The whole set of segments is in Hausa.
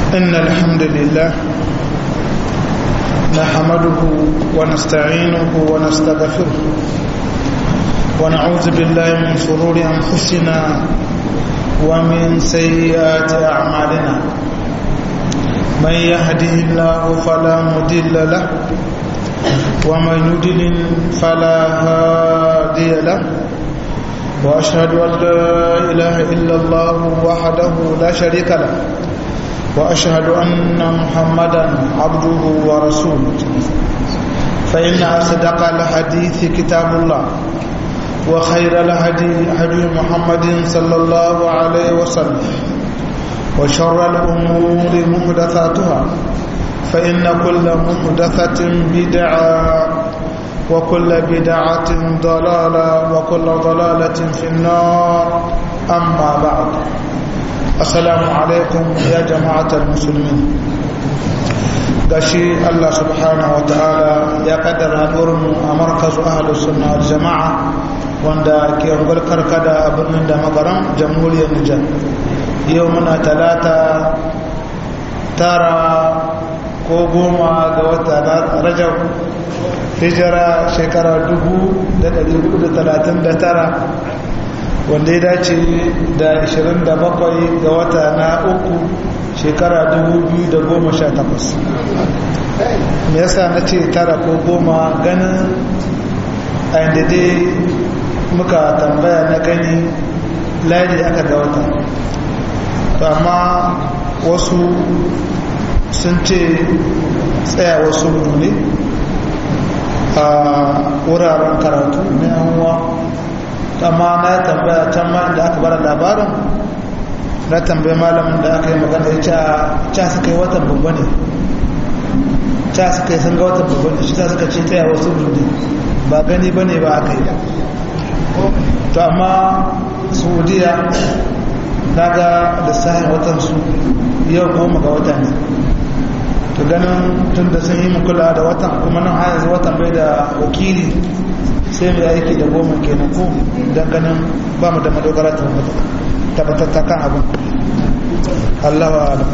إن الحمد لله نحمده ونستعينه ونستغفره ونعوذ بالله من شرور أنفسنا ومن سيئات أعمالنا من يهده الله فلا مضل له ومن يضلل فلا هادي له وأشهد أن لا إله إلا الله وحده لا شريك له وأشهد أن محمدا عبده ورسوله فإن أصدق الحديث كتاب الله وخير الهدي هدي محمد صلى الله عليه وسلم وشر الأمور محدثاتها فإن كل محدثة بدعة وكل بدعة ضلالة وكل ضلالة في النار أما بعد السلام عليكم يا جماعة المسلمين gashi Allah subhanahu wa ta'ala ya kaddara haɗurinmu a markazu ahalus sunna wal jama'a wanda ke ungar karkada a birnin da magaran jamhuriyar Nijar yau muna talata tara ko goma ga wata rajab hijira shekara 1439 wanda ya dace da 27 ga wata na uku shekara 2018 me yasa na ce tara ko goma ganin a inda dai muka tambaya na gani ladi aka ga wata amma wasu sun ce tsaya wasu ne a wuraren karatu na yanwa amma na tambaya can ma da aka bara labarin na tambayi malamin da aka yi magana ya ce ca suka yi watan babba ne ca suka yi sun ga watan babba ne shi ta suka ce tsaya wasu ne ba gani ba ne ba aka yi to amma saudiya na ga lissafin watansu yau goma ga wata ne to ganin tun da sun yi kula da watan kuma nan har yanzu watan bai da wakili sai mai aiki da goma kenan ko don ganin ba mu da madogara ta tabbatatta kan abin Allah wa alam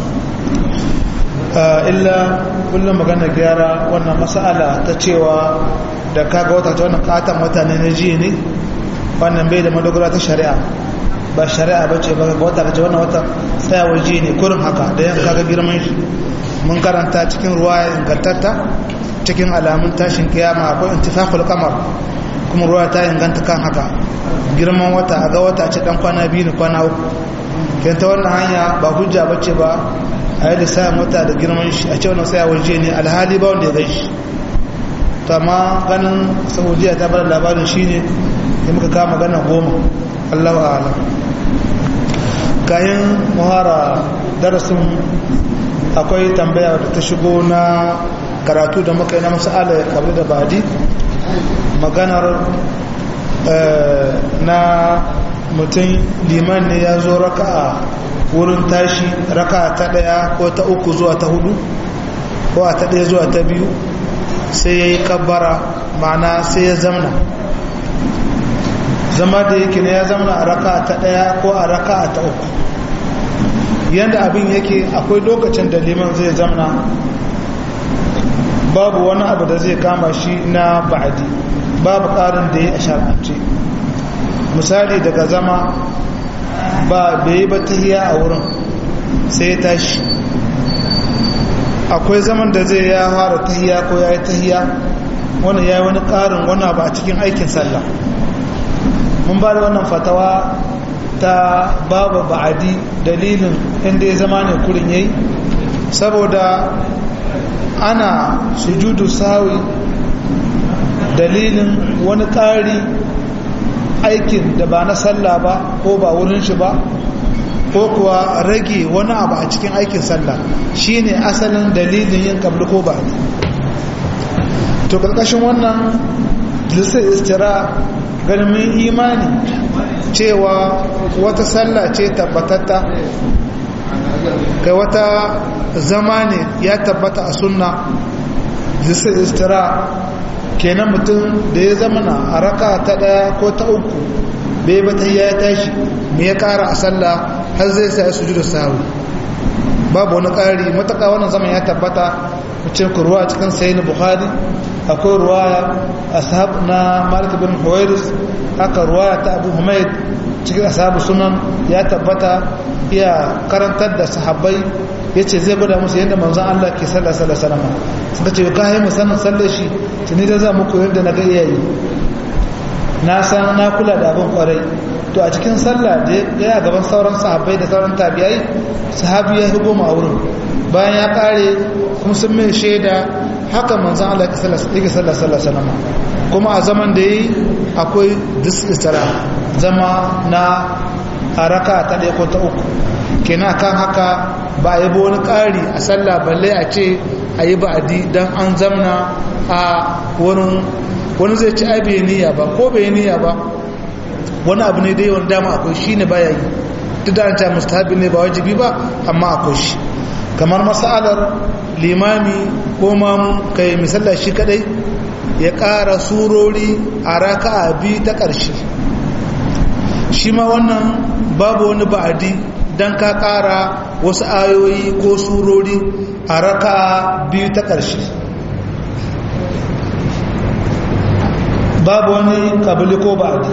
illa kullum magana gyara wannan mas'ala ta cewa da kaga wata ta wannan katon wata ne na jiya ne wannan bai da madogara ta shari'a ba shari'a ba ce ba ga wata kace wannan wata tsayawar jiya ne kurin haka da yan kaga girman shi mun karanta cikin ruwa ingantatta cikin alamun tashin kiyama akwai intifaqul qamar kuma ruwa ta inganta kan haka girman wata a ga wata ce dan kwana biyu ne kwana uku kan ta wannan hanya ba hujja bace ba a yi lissafin wata da girman shi a ce wannan sai waje ne alhali ba wanda ya gai shi to amma ganin saudiya ta bar labarin shine da muka kama magana goma allahu a'lam kayan muhara darasin akwai tambaya da ta shigo na karatu da muka yi na masala kabli da badi maganar na mutum liman ne ya zo raka'a wurin tashi raka'a ta daya ko ta uku zuwa ta hudu ko a ta daya zuwa ta biyu sai ya yi kabbara ma'ana sai ya zamna zama da yake ne ya zamna a raka'a ta daya ko a raka'a ta uku yadda abin yake akwai lokacin da liman zai zamna babu wani abu da zai kama shi na ba'adi babu ƙarin da ya a shar'ance misali daga zama ba bai ba tahiya a wurin sai ya tashi akwai zaman da zai ya fara tahiya ko ya yi tahiya wani ya yi wani ƙarin wani abu a cikin aikin sallah mun ba da wannan fatawa ta babu ba'adi dalilin inda ya zama ne kurin yayi saboda ana sujudu sawi dalilin wani ƙari aikin da ba na sallah ba ko ba wurin shi ba ko kuwa rage wani abu a cikin aikin sallah shine asalin dalilin yin kabli ko ba to karkashin wannan lisar istira ganin imani cewa wata sallah ce tabbatatta kai wata zama ne ya tabbata a sunna lisar istira kenan mutum da ya zama na a raka ta daya ko ta uku bai bata ya tashi me ya kara a sallah har zai sa su da sahu babu wani ƙari mataka wannan zaman ya tabbata cikin ruwa cikin sayin bukhari akwai ruwaya ashab na malik bin huwairis haka ruwaya ta abu humaid cikin ashabu sunan ya tabbata iya karantar da sahabbai ya ce zai gwada musu yadda manzan Allah ke sallar sallar salama suka ce ka haimu sanin sallar shi tuni da za muku yadda na ga iyayi na san na kula da abin kwarai to a cikin sallah da ya gaban sauran sahabbai da sauran tabiyai sahabi ya higo ma wurin bayan ya kare kuma sun mai shaida haka manzan Allah ke sallar sallar salama kuma a zaman da yi akwai disitara zama na haraka ta ɗaya ko ta uku kenan kan haka ba a yabo wani ƙari a sallah balle a ce a yi ba'adi don an zamna a wurin wani zai ci ai bai niyya ba ko bai niyya ba wani abu ne dai wani dama akwai shi ne baya yi duk da an ta mustahabi ne ba wajibi ba amma akwai shi kamar masalar limami ko mamu kai misalla shi kadai ya ƙara surori a raka'a biyu ta ƙarshe shi ma wannan babu wani ba'adi don ka ƙara wasu ayoyi ko surori a raka'a biyu ta ƙarshe babu wani ƙabili ko ba'adi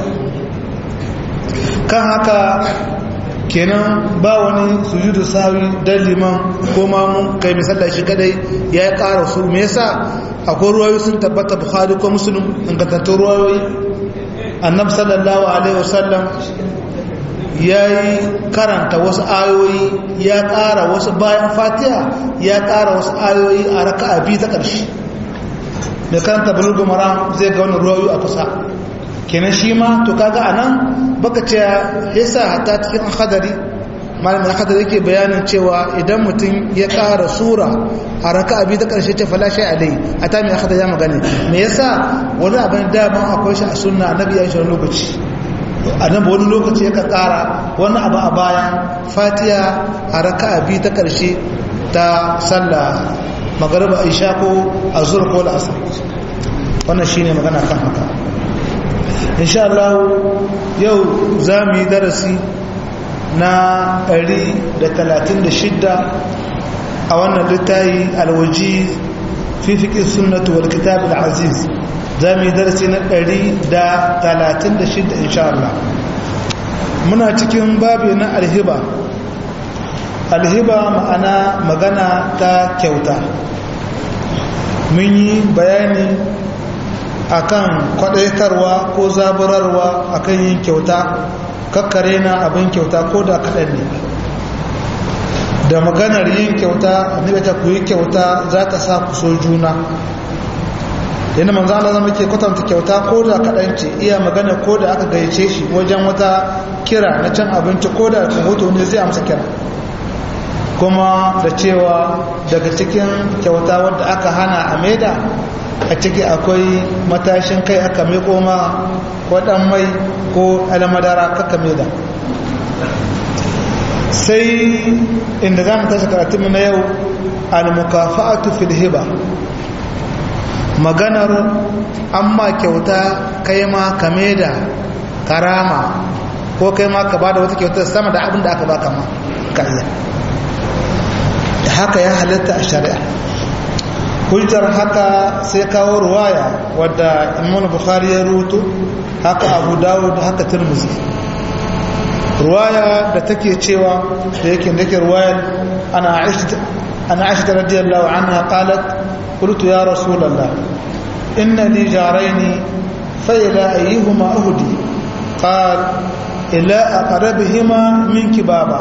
kan haka kenan ba wani sujudu sawi dan liman ko mamu kai misalla shi kadai ya ƙara su me yasa akwai ruwayoyi sun tabbata bukhari ko muslim ingantattun ruwayoyi annab sallallahu alaihi wasallam ya yi karanta wasu ayoyi ya ƙara wasu bayan fatiha ya ƙara wasu ayoyi a raka a biyu ta ƙarshe mai karanta bulugul maram zai ga wani ruwayoyi a kusa kenan shi ma to kaga a nan baka ce yasa hatta cikin hadari malamin hadari yake bayanin cewa idan mutum ya ƙara sura a raka abi ta ƙarshe ce falashe a dai a ta mai hadari ya magana me yasa wani abin daman akwai shi a sunna annabi ya shi wani lokaci annabi wani lokaci yakan ƙara wani abu a bayan fatiha a raka abi ta ƙarshe ta sallah magariba isha ko azur ko al'asar wannan shine magana kan haka insha Allah yau za mu yi darasi na 136 a wannan littayi alwaji fi fiƙin sunnatu wal kitab al-aziz za mu yi darasi na 136 insha Allah muna cikin babi na alhiba alhiba ma'ana magana ta kyauta mun yi bayani akan kwadaitarwa ko zaburarwa akan yin kyauta kakkare na abin kyauta ko da kaɗan ne da maganar yin kyauta annabi ta ku yi kyauta za ta sa ku so juna yana manzo Allah zama ke kwatanta kyauta ko da kaɗan ce iya magana ko da aka gayyace shi wajen wata kira na can abinci ko da hoto ne zai amsa kira kuma da cewa daga cikin kyauta wadda aka hana a maida a ciki akwai matashin kai aka mai koma ko dan mai ko almadara kaka maida sai inda za mu tashi karatunmu na yau al-mukafa'atu fil hiba maganar amma kyauta kai ma ka maida karama ko kai ma ka bada wata kyauta sama da abin da aka baka ma kariya haka ya halatta a shari'a hujjar haka sai kawo ruwaya wadda imam bukhari ya rutu haka abu dawud haka tirmizi ruwaya da take cewa da yake da yake ruwayar ana aisha ana aisha radiyallahu anha qalat qultu ya rasulullah inna li jaraini fa ila ayyuhuma ahdi qal ila aqrabihima minki baba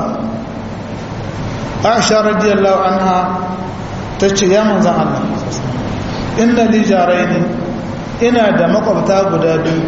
aisha radiyallahu anha tace ya manzan Allah inna li jaraini ina da makwabta guda biyu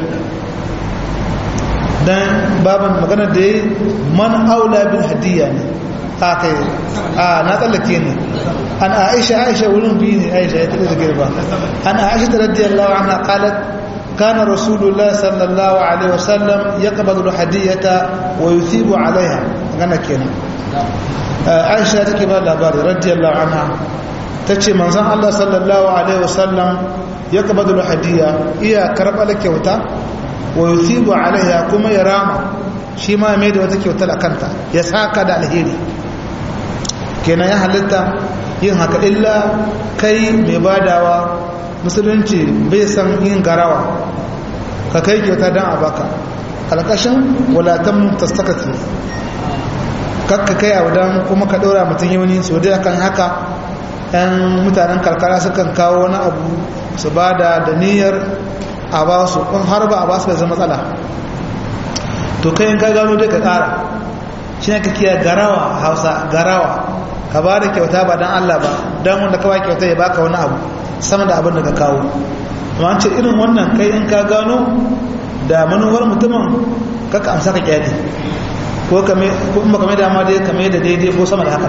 dan baban magana da yi man aula bil hadiyya ne a kai a na tsallake ne an aisha aisha wurin biyu ne aisha ya taɓa da girba an aisha ta radiyallahu anha qalat كان رسول الله صلى الله عليه وسلم يقبض الهدية ويثيب عليها أنا كنا عائشة تكبر لباري رضي الله عنها تتشي منزان الله صلى الله عليه وسلم يقبض الهدية إيا كرب لك يوتا ويثيب عليها كما يرام شما ميد وتكي وتلا كنتا يساك دا الهيري kenan ya halitta yin haka illa kai mai badawa musulunci bai san yin garawa ka kai kyauta don a baka alƙashin walatan tastakati kakka kai abu don kuma ka ɗora mutum yauni so dai akan haka 'yan mutanen karkara sukan kawo wani abu su ba da da niyyar a ba su in har ba a ba su bai zama matsala to kai in ka gano dai ka ƙara shi ne ka kiya garawa hausa garawa ka ba da kyauta ba don allah ba don wanda ka ba kyauta ya baka wani abu sama da abin da ka kawo amma ce irin wannan kai in ka gano da manuwar mutumin kaka amsa ka kyade ko kuma kame da ma dai kame da daidai ko sama da haka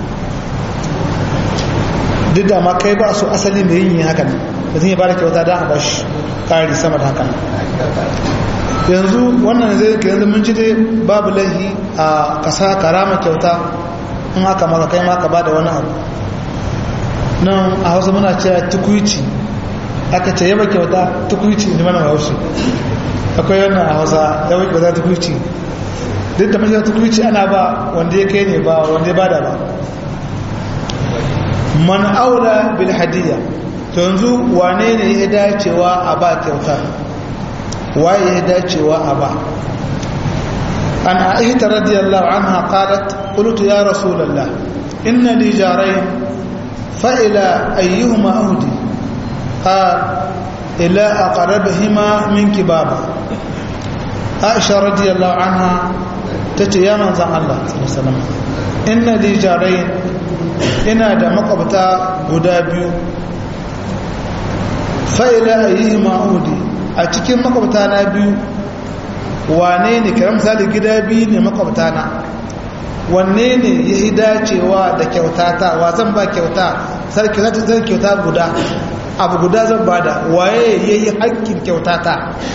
duk da ma kai ba su asali mai yin haka ne da zai ba da kyauta don a ba shi ƙari sama da haka yanzu wannan zai ka yanzu mun ci dai babu laihi a kasa karama kyauta in aka maka kai maka ba da wani abu nan a hausa muna cewa tukuici aka ce yaba kyauta tukuici ne mana haushi akwai wannan a hausa yaba kyauta tukuici duk da mashi tukuici ana ba wanda ya kai ne ba wanda ya bada ba man aula bil hadiyya to yanzu wane ne ya dacewa a ba kyauta waye ya dacewa a ba an aisha radiyallahu anha qalat qultu ya rasulullah inna li jarayn fa ila ayyuhuma ahdi qal ila aqrabihima minki baba aisha radiyallahu anha tace ya manzon Allah sallallahu alaihi wasallam inna li jarayn ina da makwabta guda biyu fa'ila a yi ma'udi a cikin makwabta na biyu wane ne kira misali gida biyu ne makwabta na wanne ne ya yi dacewa da kyautata wa zan ba kyauta sarki zan kyauta guda abu guda zan ba da waye ya yi haƙƙin kyautata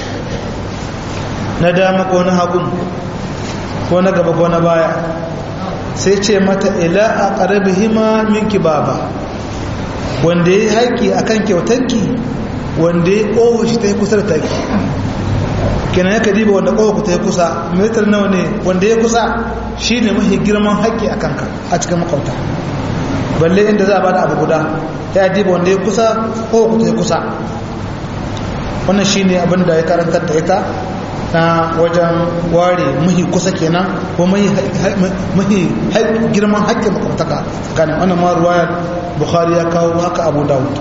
na dama ko na hagun ko na gaba ko na baya sai ce mata ila a ƙarabi hima minki baba wanda ya yi haƙƙi a kan kyautanki wanda ya ƙowa shi ta yi kusa da taki kenan ya kadiba wanda ƙowa ku ta yi kusa mitar nawa ne wanda ya kusa shi ne mafi girman haƙƙi a kanka a cikin makwauta balle inda za a bada abu guda ya diba wanda ya kusa ƙowa ku ta yi kusa wannan shi ne abin da ya karantar da ita na wajen ware muhi kusa kenan ko muhi girman haƙƙin makwabtaka tsakanin wannan ma ruwayar bukhari ya kawo haka abu dawud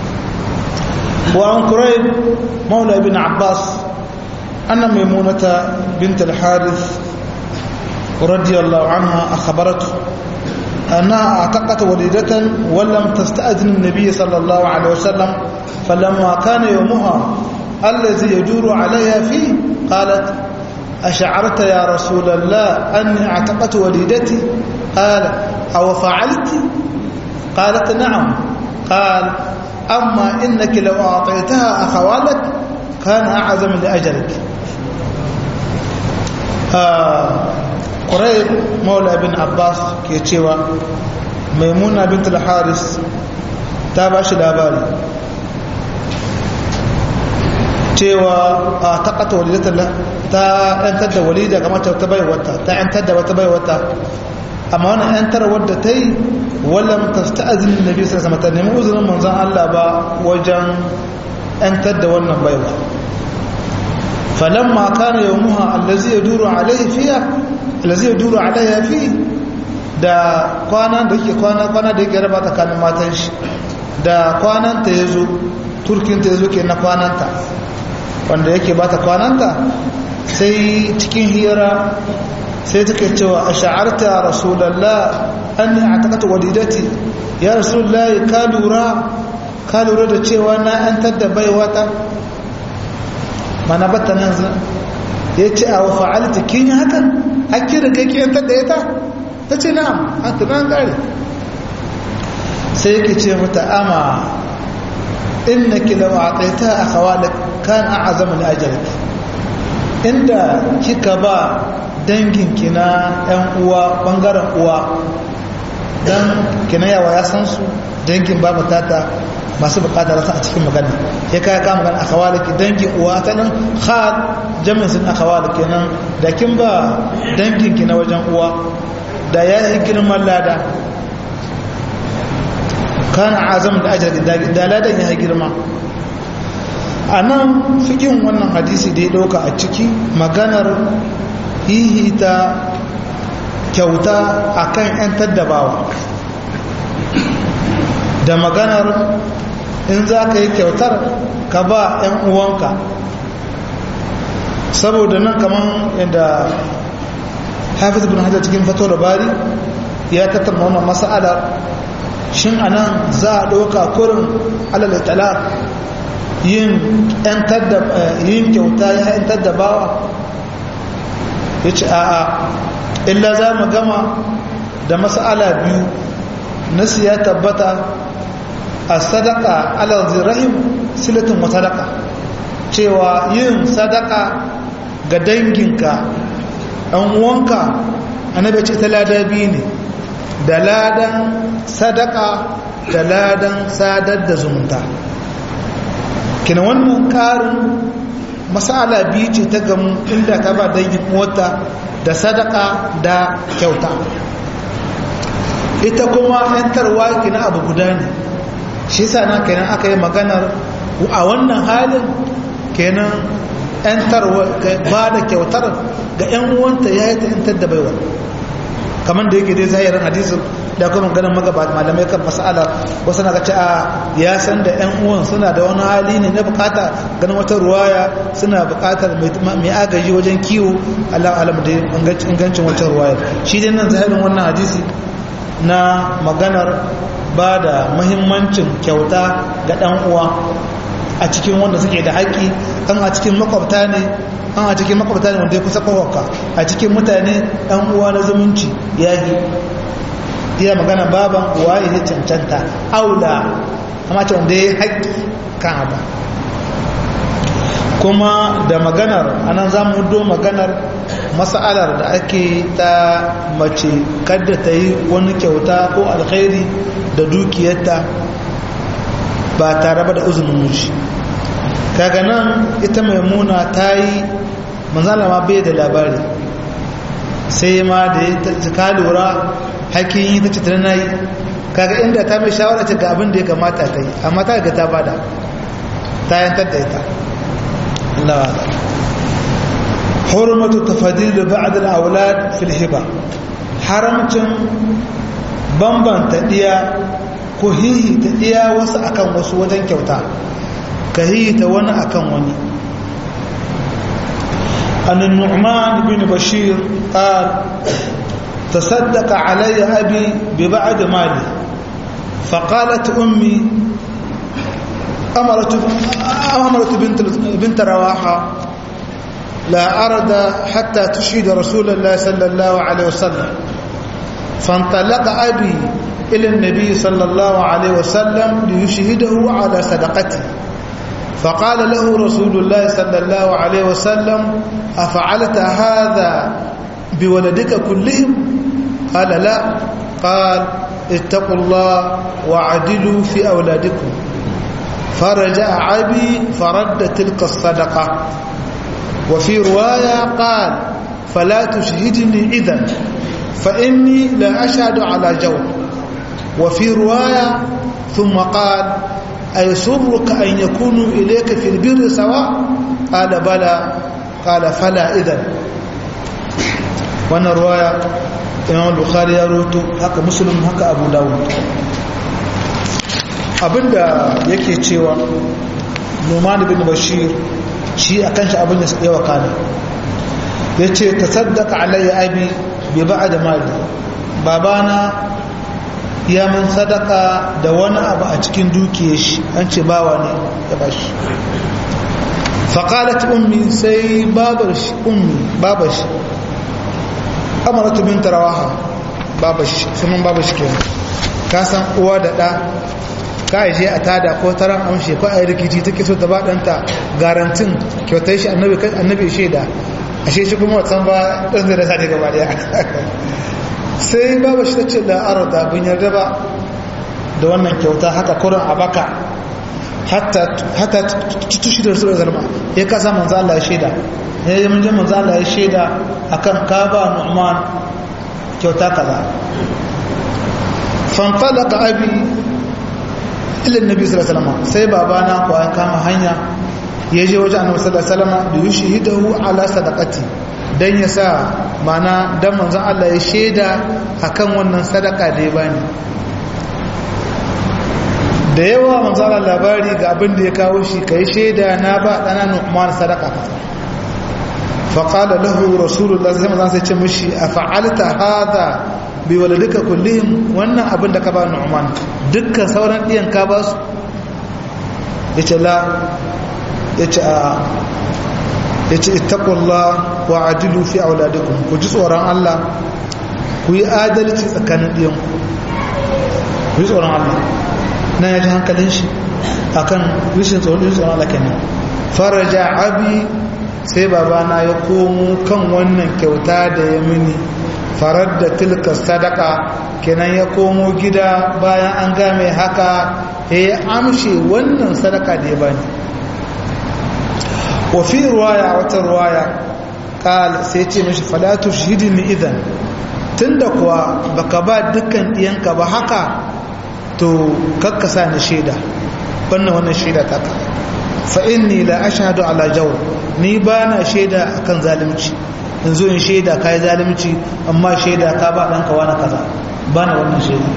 wa an kurayb maula ibn abbas anna maimunata bint al-harith radiyallahu anha akhbaratu أنها اعتقت وليدة ولم تستأذن النبي صلى الله عليه وسلم فلما كان يومها الذي يدور عليها فيه قالت أشعرت يا رسول الله أني اعتقت وليدتي قال أو فعلت قالت نعم قال أما إنك لو أعطيتها أخوالك كان أعظم لأجلك آه قريب مولى بن عباس كيتشيوا ميمونة بنت الحارس تابعش الأباري cewa a taƙata walidatar ta ‘yantar da walida kamar ta bai wata ta ‘yantar da wata bai wata amma wani ‘yantar wadda ta yi wallan ta ta azinin da bisa sama ta nemi uzurin manzan Allah ba wajen ‘yantar da wannan baiwa falon maka na yau muha allazi ya duru alaifiya allazi ya duru alaifi da kwanan da yake kwana kwana da yake raba tsakanin matan shi da kwananta ya zo turkinta ya zo ke na kwananta wanda yake ba ta kwananta sai cikin hira sai take cewa a sha'arta rasulallah an ne a takata walidati ya rasulallah ka lura ka lura da cewa na yantar da baiwata mana bata nan zan ya ce a wa fa'alta kin yi hakan hakki da kai ki yantar da ita ta ce na'am a tunan gari sai yake ce mata ama innaki law a'tayta akhawalak kan a'zama li ajrik inda kika ba danginki na ɗan uwa bangaren uwa dan kina yawa ya san su dangin babu tata masu bukata rasa a cikin magana ya kai ka magana akhawalaki dangin uwa ta nan khal jami'in sun akhawalaki nan da kin ba danginki na wajen uwa da ya yi girman lada kana azam da ajar da ladan ya girma a nan fikin wannan hadisi da ya ɗauka a ciki maganar hihita kyauta a kan 'yan taddabawa da maganar in za ka yi kyautar ka ba 'yan uwanka saboda nan kamar yadda hafiz bin hajjar cikin fato da bari ya tattauna wannan mas'alar shin anan za a ɗauka kurin alal talaq yin yin kyauta ya yantar da bawa ya ce a'a illa za mu gama da mas'ala biyu nasu ya tabbata a sadaka alal zirahim silatin wa sadaka cewa yin sadaka ga danginka ɗan uwanka annabi ce ta lada biyu ne da ladan sadaka da ladan sadar da zumunta kina wannan karin masala biyu ce ta gamu inda ka ba dangin mota da sadaka da kyauta ita kuma yantarwa kina abu guda ne shi sa na kenan aka yi maganar a wannan halin kenan yantarwa ba da kyautar ga 'yan uwanta ya yi ta yantar da baiwa kamar da yake dai zahirin hadisin da kuma ganin magabata malamai kan mas'ala wasu na ce a ya san da yan uwan suna da wani hali ne na bukata ganin wata ruwaya suna bukatar mai agaji wajen kiwo Allah alam da ingancin wata ruwaya shi dai nan zahirin wannan hadisi na maganar ba da mahimmancin kyauta ga dan uwa a cikin wanda suke da haƙƙi kan a cikin makwabta ne an a cikin makwabta ne wanda ya kusa kawarka a cikin mutane ɗan uwa na zumunci ya yi iya magana baban uwa ya cancanta aula amma ce wanda ya yi haƙƙi kan abu kuma da maganar anan za mu do maganar mas'alar da ake ta mace kadda ta yi wani kyauta ko alkhairi da dukiyarta ba tare ba da uzumin miji kaga nan ita maimuna ta yi manzala ma bai da labari sai ma da ya ka lura hakin yi ta citar na yi kaga inda ta mai shawara ce ga abin da ya kamata ta yi amma ta ga ta bada ta yantar da ita Allah wa hurmatu tafadil da ba'd al-awlad fil hiba haramcin bambanta diya ko hihi ta diya wasu akan wasu wajen kyauta ka hihi ta wani akan wani عن النعمان بن بشير قال تصدق علي أبي ببعد مالي فقالت أمي أمرت, أمرت بنت, بنت رواحة لا أرد حتى تشهد رسول الله صلى الله عليه وسلم فانطلق أبي إلى النبي صلى الله عليه وسلم ليشهده على صدقته فقال له رسول الله صلى الله عليه وسلم أفعلت هذا بولدك كلهم قال لا قال اتقوا الله وعدلوا في أولادكم فرجع أبي فرد تلك الصدقة وفي رواية قال فلا تشهدني إذن فإني لا أشهد على جو وفي رواية ثم قال أيسرك أن يكونوا إليك في البر سواء قال بلى قال فلا إذن وانا رواية إمام البخاري يروتو هكا مسلم هكا أبو داود abinda yake cewa Numan bin Bashir shi akan shi abin da ya wakana yace tasaddaqa alayya abi bi ba'd mali babana ya mun sadaka da wani abu a cikin dukiyar shi an ce bawa ne ya bashi faƙalat ummi sai babar shi ummi babar shi amaratu bin tarawaha babar shi sunan babar shi kenan ka san uwa da ɗa ka aje a tada ko taron amshe ko a yi rikici take so ta ba ɗanta garantin kyautai shi annabi shaida ashe shi kuma watsan ba ɗan zai rasa ne gaba ɗaya sai babu shi ta ce da arda bin yarda ba da wannan kyauta haka kurin a baka hatta tushi da rasulun zalma ya kasa manzo Allah ya shaida ya yi mun manzo Allah ya shaida akan ka ba Nu'man kyauta kaza fantalaka abi ilin nabi sallallahu alaihi wasallam sai babana ko ya kama hanya ya je wajen annabi sallallahu alaihi wasallam da yushihidahu ala sadaqati dan ya sa mana dan manzon Allah ya sheda akan wannan sadaka da ya bani da yawa manzon Allah labari ga abin da ya kawo shi kai sheda na ba dana Nu'man sadaka kaza fa qala lahu rasulullah sallallahu alaihi wasallam sai ce mishi afa'alta hadha bi waladika kullihim wannan abin da ka ba Nu'man dukkan sauran diyan ka ba su yace la yace a yace ittaqullah wa adilu fi auladikum ku ji tsoron Allah ku yi adalci tsakanin diyanku ku yi tsoron Allah nan ya ji hankalin shi akan rishin tsoron tsoron Allah kenan faraja abi sai babana ya komo kan wannan kyauta da ya mini farar da tilka sadaka kenan ya komo gida bayan an game haka ya amshe wannan sadaka da ya bani wafi ruwaya wata ruwaya kal sai ce mashi falatu shahidin idan tunda kuwa baka ba dukkan ɗiyanka ba haka to kakkasa ni shaida wannan wannan shaida ta ka fa inni la ashhadu ala jawr ni ba na shaida akan zalunci in zo in shaida kai zalunci amma shaida ka ba ɗanka wani kaza ba na wannan shaida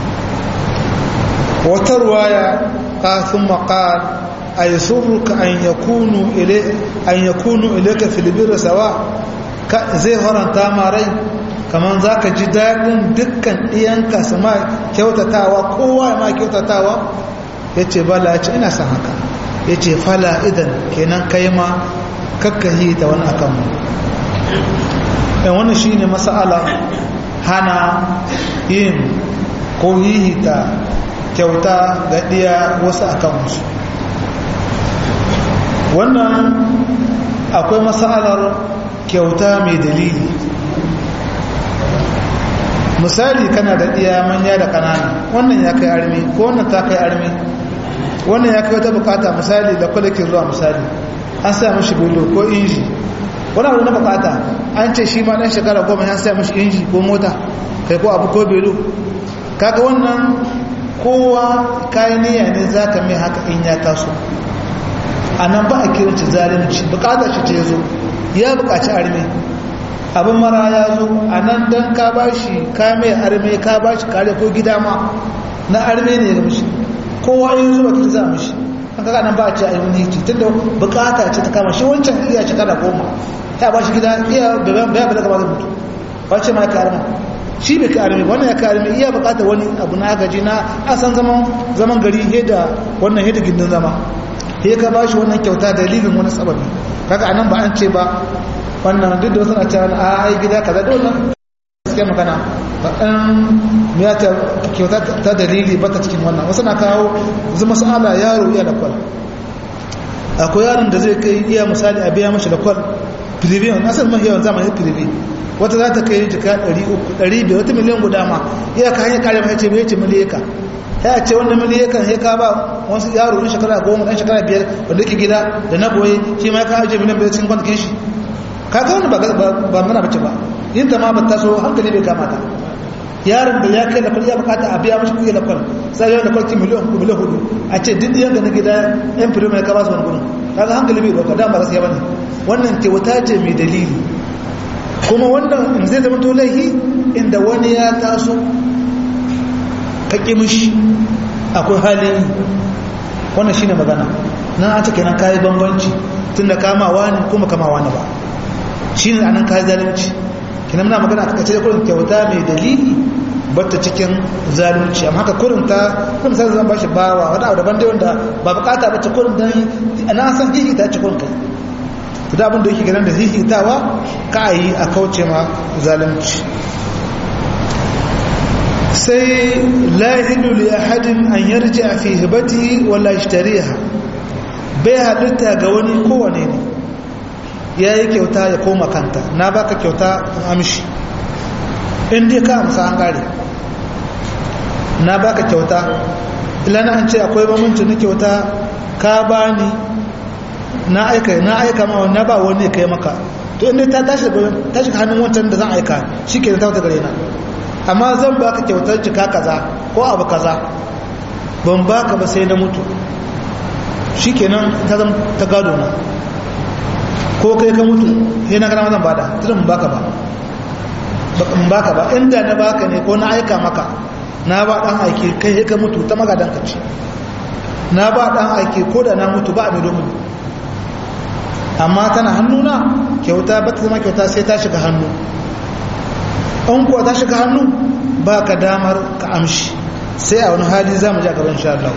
wata ruwaya ka thumma qala أيسرك أن يكونوا إليه أن يكونوا إليك في البر سواء زي هران تاماري كمان ذاك جدال دكان إيانكا سما كيوتا تاوى قوة ما كيوتا تاوى yace bala yace ina san haka yace fala idan kenan kai ma kakkahi da wani akan mu dan wannan shine mas'ala hana yin ko hihita kyauta ga diya wasu akan musu wannan akwai matsalar kyauta mai dalili misali kana da iya manya da kanana wannan ya kai armi ko wannan ta kai armi wannan ya kai wata bukata misali da kwalikin zuwa misali an sa mashi bulu ko inji wani abu na bukata an ce shi ma dan shekara goma ya sa mashi inji ko mota kai ko abu ko belu kaga wannan kowa kayan niyya ne za ka mai haka in ya taso a nan ba a kiranci zalunci bukatar shi ce zo ya bukaci arme abin mara ya zo a nan don ka ba shi ka mai arme ka ba shi kare ko gida ma na arme ne ga mishi kowa yin zuwa ta za mishi an kaka nan ba a ce a yi wani hiti tunda bukata ce ta kama shi wancan iya shekara goma ya ba shi gida iya bayan bada gaba da mutu ba ce ma ya ka arme shi bai ka arme wannan ya ka arme iya bukatar wani abu na gaji na asan zaman gari heda wannan heda gindin zama sai ka bashi wannan kyauta dalilin wani sababi kaga anan ba an ce ba wannan duk da wasu na cewa a ai gida kaza da wannan gaskiya magana ba dan ya ta kyauta ta dalili ba ta cikin wannan wasu na kawo zama sa'ala yaro iya da kwal akwai yaron da zai kai iya misali a biya mashi da kwal filibi wani asali mafi yawan zamanin filibi wata za ta kai jika 300 wata miliyan guda ma iya ka hanyar kare mai ce mai ce miliyaka ya ce wanda miliyakan ya ka ba wasu yaro ɗan shekara goma ɗan shekara biyar wanda ke gida da na boye shi ma ya kawo je miliyan biyar cikin kwanakin shi ka ga wani ba mana bace ba yin ta ma ba ta so hankali bai kamata yaron da ya kai da ya bukata a biya mashi kuɗi da kwal sai yau da kwalki miliyan uku miliyan hudu a ce duk yan na gida yan firin mai kaba su wani gudun kaga hankali bai ɗauka dama gaskiya bane wannan kyauta ce mai dalili kuma wannan zai zama to laihi inda wani ya taso ka ƙi mishi akwai halin wannan shine magana nan an ce kenan kayi bambanci tunda kamawa ne kuma kamawa ne ba shine anan kayi zalunci kenan muna magana a kace da kurin kyauta mai dalili batta cikin zalunci amma haka kurin ta kun san zan bashi bawa wanda abu daban dai wanda ba bukata ba ce kurin dan ana san hihi ta ci kurin kai to da abin da yake ganin da hihitawa ka yi a kauce ma zalunci sai lahilu li ahadin an yarji a fi hibati wala ishtariha bai halitta ga wani kowane ne ya yi kyauta ya koma kanta na baka kyauta amshi in dai ka amsa an gare na baka kyauta ilana an ce akwai mamanci na kyauta ka bani na aika na aika ma na ba wani kai maka to inda ta tashi hannun wancan da zan aika shi ke da ta wata gare na amma zan ba ka kyautar jika kaza ko abu kaza ban baka ba sai na mutu shi kenan ta zama ta gado na ko kai ka mutu sai na gana zan bada tun ban baka ba ban baka ba inda na baka ne ko na aika maka na ba dan aiki kai ka mutu ta magadan ka ce na ba dan aiki ko da na mutu ba a mai domin amma tana hannuna kyauta ba ta zama kyauta sai ta shiga hannu an kuwa ta shiga hannu ba ka damar ka amshi sai a wani hali za mu ji a gaban sha Allah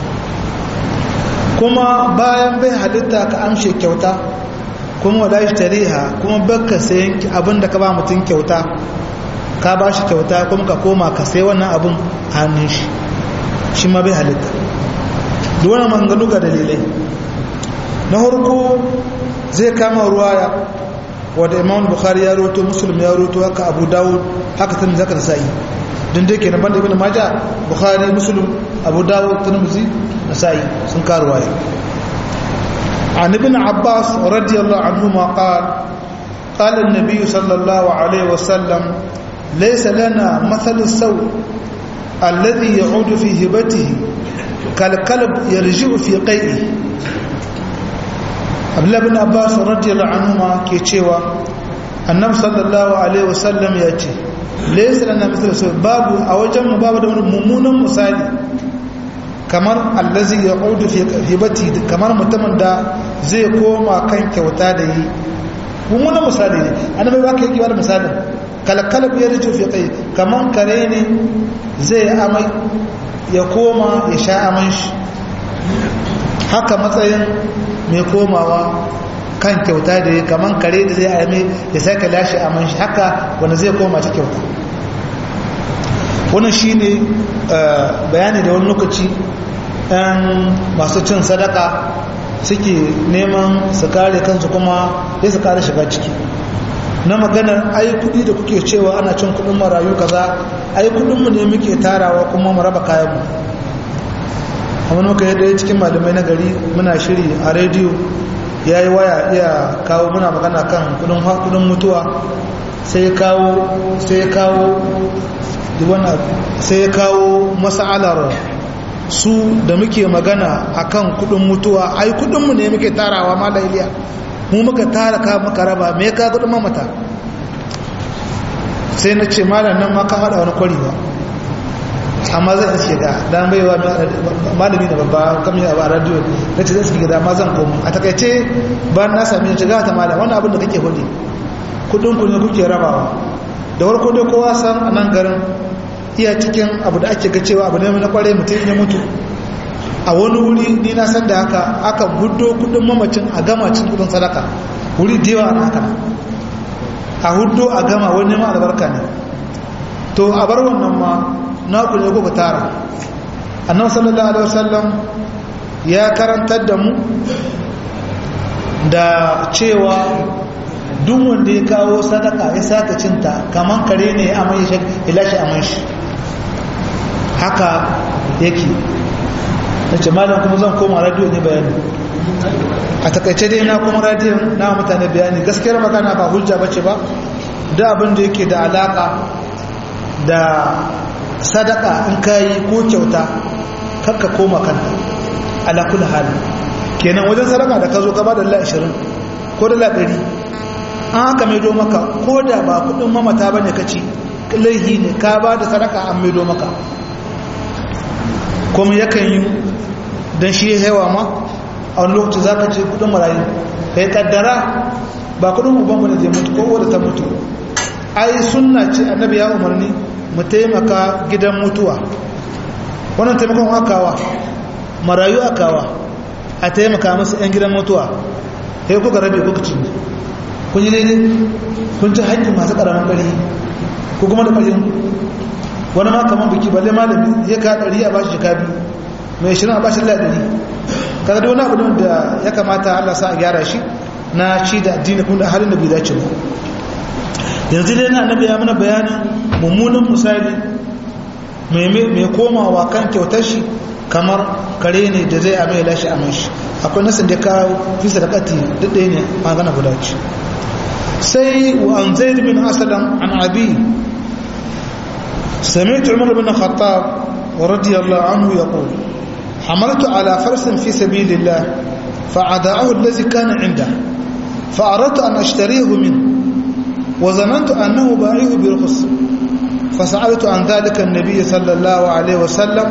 kuma bayan bai halitta ka amshe kyauta kuma wala shi tariha kuma baka sayan abin da ka ba mutum kyauta ka ba shi kyauta kuma ka koma ka sai wannan abin hannun shi shi ma bai halitta duk wani manganu ga dalilai na harko zai kama ruwaya wadda imam bukhari ya roto muslim ya roto haka abu dawud haka tun zakar sa'i din dai kenan banda ibn maja bukhari muslim abu dawud tirmidhi nasa'i sun karuwa an ibn abbas radiyallahu anhu ma qala qala an-nabiy sallallahu alaihi wasallam laysa lana mathal as-saw alladhi ya'udu fi hibatihi kal kalb yarji'u fi qai'i abdullah bin abbas radiyallahu anhu ma ke cewa annabi sallallahu alaihi wasallam ya ce laysa lana mithlu saw babu a wajen mu babu da wani mummunan misali kamar allazi yaqudu fi hibati kamar mutumin da zai koma kan kyauta da yi mummunan misali ne annabi ba ka yi kiwar misalin kalkalab ya rito fi kai kamar kare ne zai amai ya koma ya sha aman shi haka matsayin mai komawa kan kyauta da ya kaman kare da zai aime ya saka lashe a man shi haka wanda zai koma ta kyauta wannan shi ne bayani da wani lokaci ɗan masu cin sadaka suke neman su kare kansu kuma ya su kare shiga ciki na maganar ai kudi da kuke cewa ana cin kudin marayu kaza ai kudinmu ne muke tarawa kuma mu raba kayanmu amma muka yi ɗaya cikin malamai na gari muna shiri a rediyo ya yi waya iya kawo muna magana kan kudin mutuwa sai kawo sai kawo sai kawo masa'alar su da muke magana akan kudin mutuwa ai kudinmu ne muke tarawa mala iliya mu muka tara ka muka raba me ka kudin mamata sai na ce malam nan ma ka hada wani kwari ba amma zan iske da dan baiwa malami da babba kamar ya ba radio na ce zan iske da ma zan komo a takaice ba na sami ya shiga ta malam wannan abin da kake hudu kudin ku ne kuke rabawa da warko dai kowa san a nan garin iya cikin abu da ake ga cewa abu ne na kwarai mutum ya mutu a wani wuri ni na san da haka aka hudo kudin mamacin a gama cin kudin sadaka wuri da yawa haka a hudo a gama wani ma albarka ne to a bar wannan ma na ku ne kuka tara annabi sallallahu alaihi wasallam ya karantar da mu da cewa duk wanda ya kawo sadaka ya saka cinta kaman kare ne ya amai shi ilashi amai shi haka yake na ce malam kuma zan koma radio ne bayani a takaice dai na kuma radio na mutane bayani gaskiyar magana ba hujja bace ba da abin da yake da alaka da sadaka in kayi ko kyauta kakka koma kanta ala kulli hali kenan wajen sadaka da ka zo gaba da Allah 20 ko da 100 an haka maido maka ko da ba kudin mamata bane kaci laihi ne ka ba da sadaka an maido maka kuma yakan yi dan shi hewa ma a wani lokaci zaka ce kudin marayu kai kaddara ba kudin uban bane zai mutu ko wadda ta mutu ai sunna ce annabi ya umarni mu taimaka gidan mutuwa wannan taimakon akawa marayu akawa a taimaka masu 'yan gidan mutuwa sai kuka rabe kuka ci kun yi daidai kun ci haƙƙin masu ƙaramin ƙari ko kuma da ƙarin wani ma kamar biki balle malami ya ka ɗari a bashi jika biyu mai shirin a bashi la ɗari kaga da wani abu da ya kamata allah sa a gyara shi na ci da addini kuma da halin da bai dace ba yanzu dai na annabi ya mana bayanin mummunan misali mai komawa kan kyautar shi kamar kare ne da zai amai lashe amai shi akwai nasin da kawo fi sadakati duk ɗaya ne magana guda ce sai wa an zaid bin asalam an abi سمعت عمر بن الخطاب رضي الله عنه يقول حملت على فرس في سبيل الله فعداه الذي كان عنده فأردت أن أشتريه منه وظننت أنه باعيه برخص فسألت عن ذلك النبي صلى الله عليه وسلم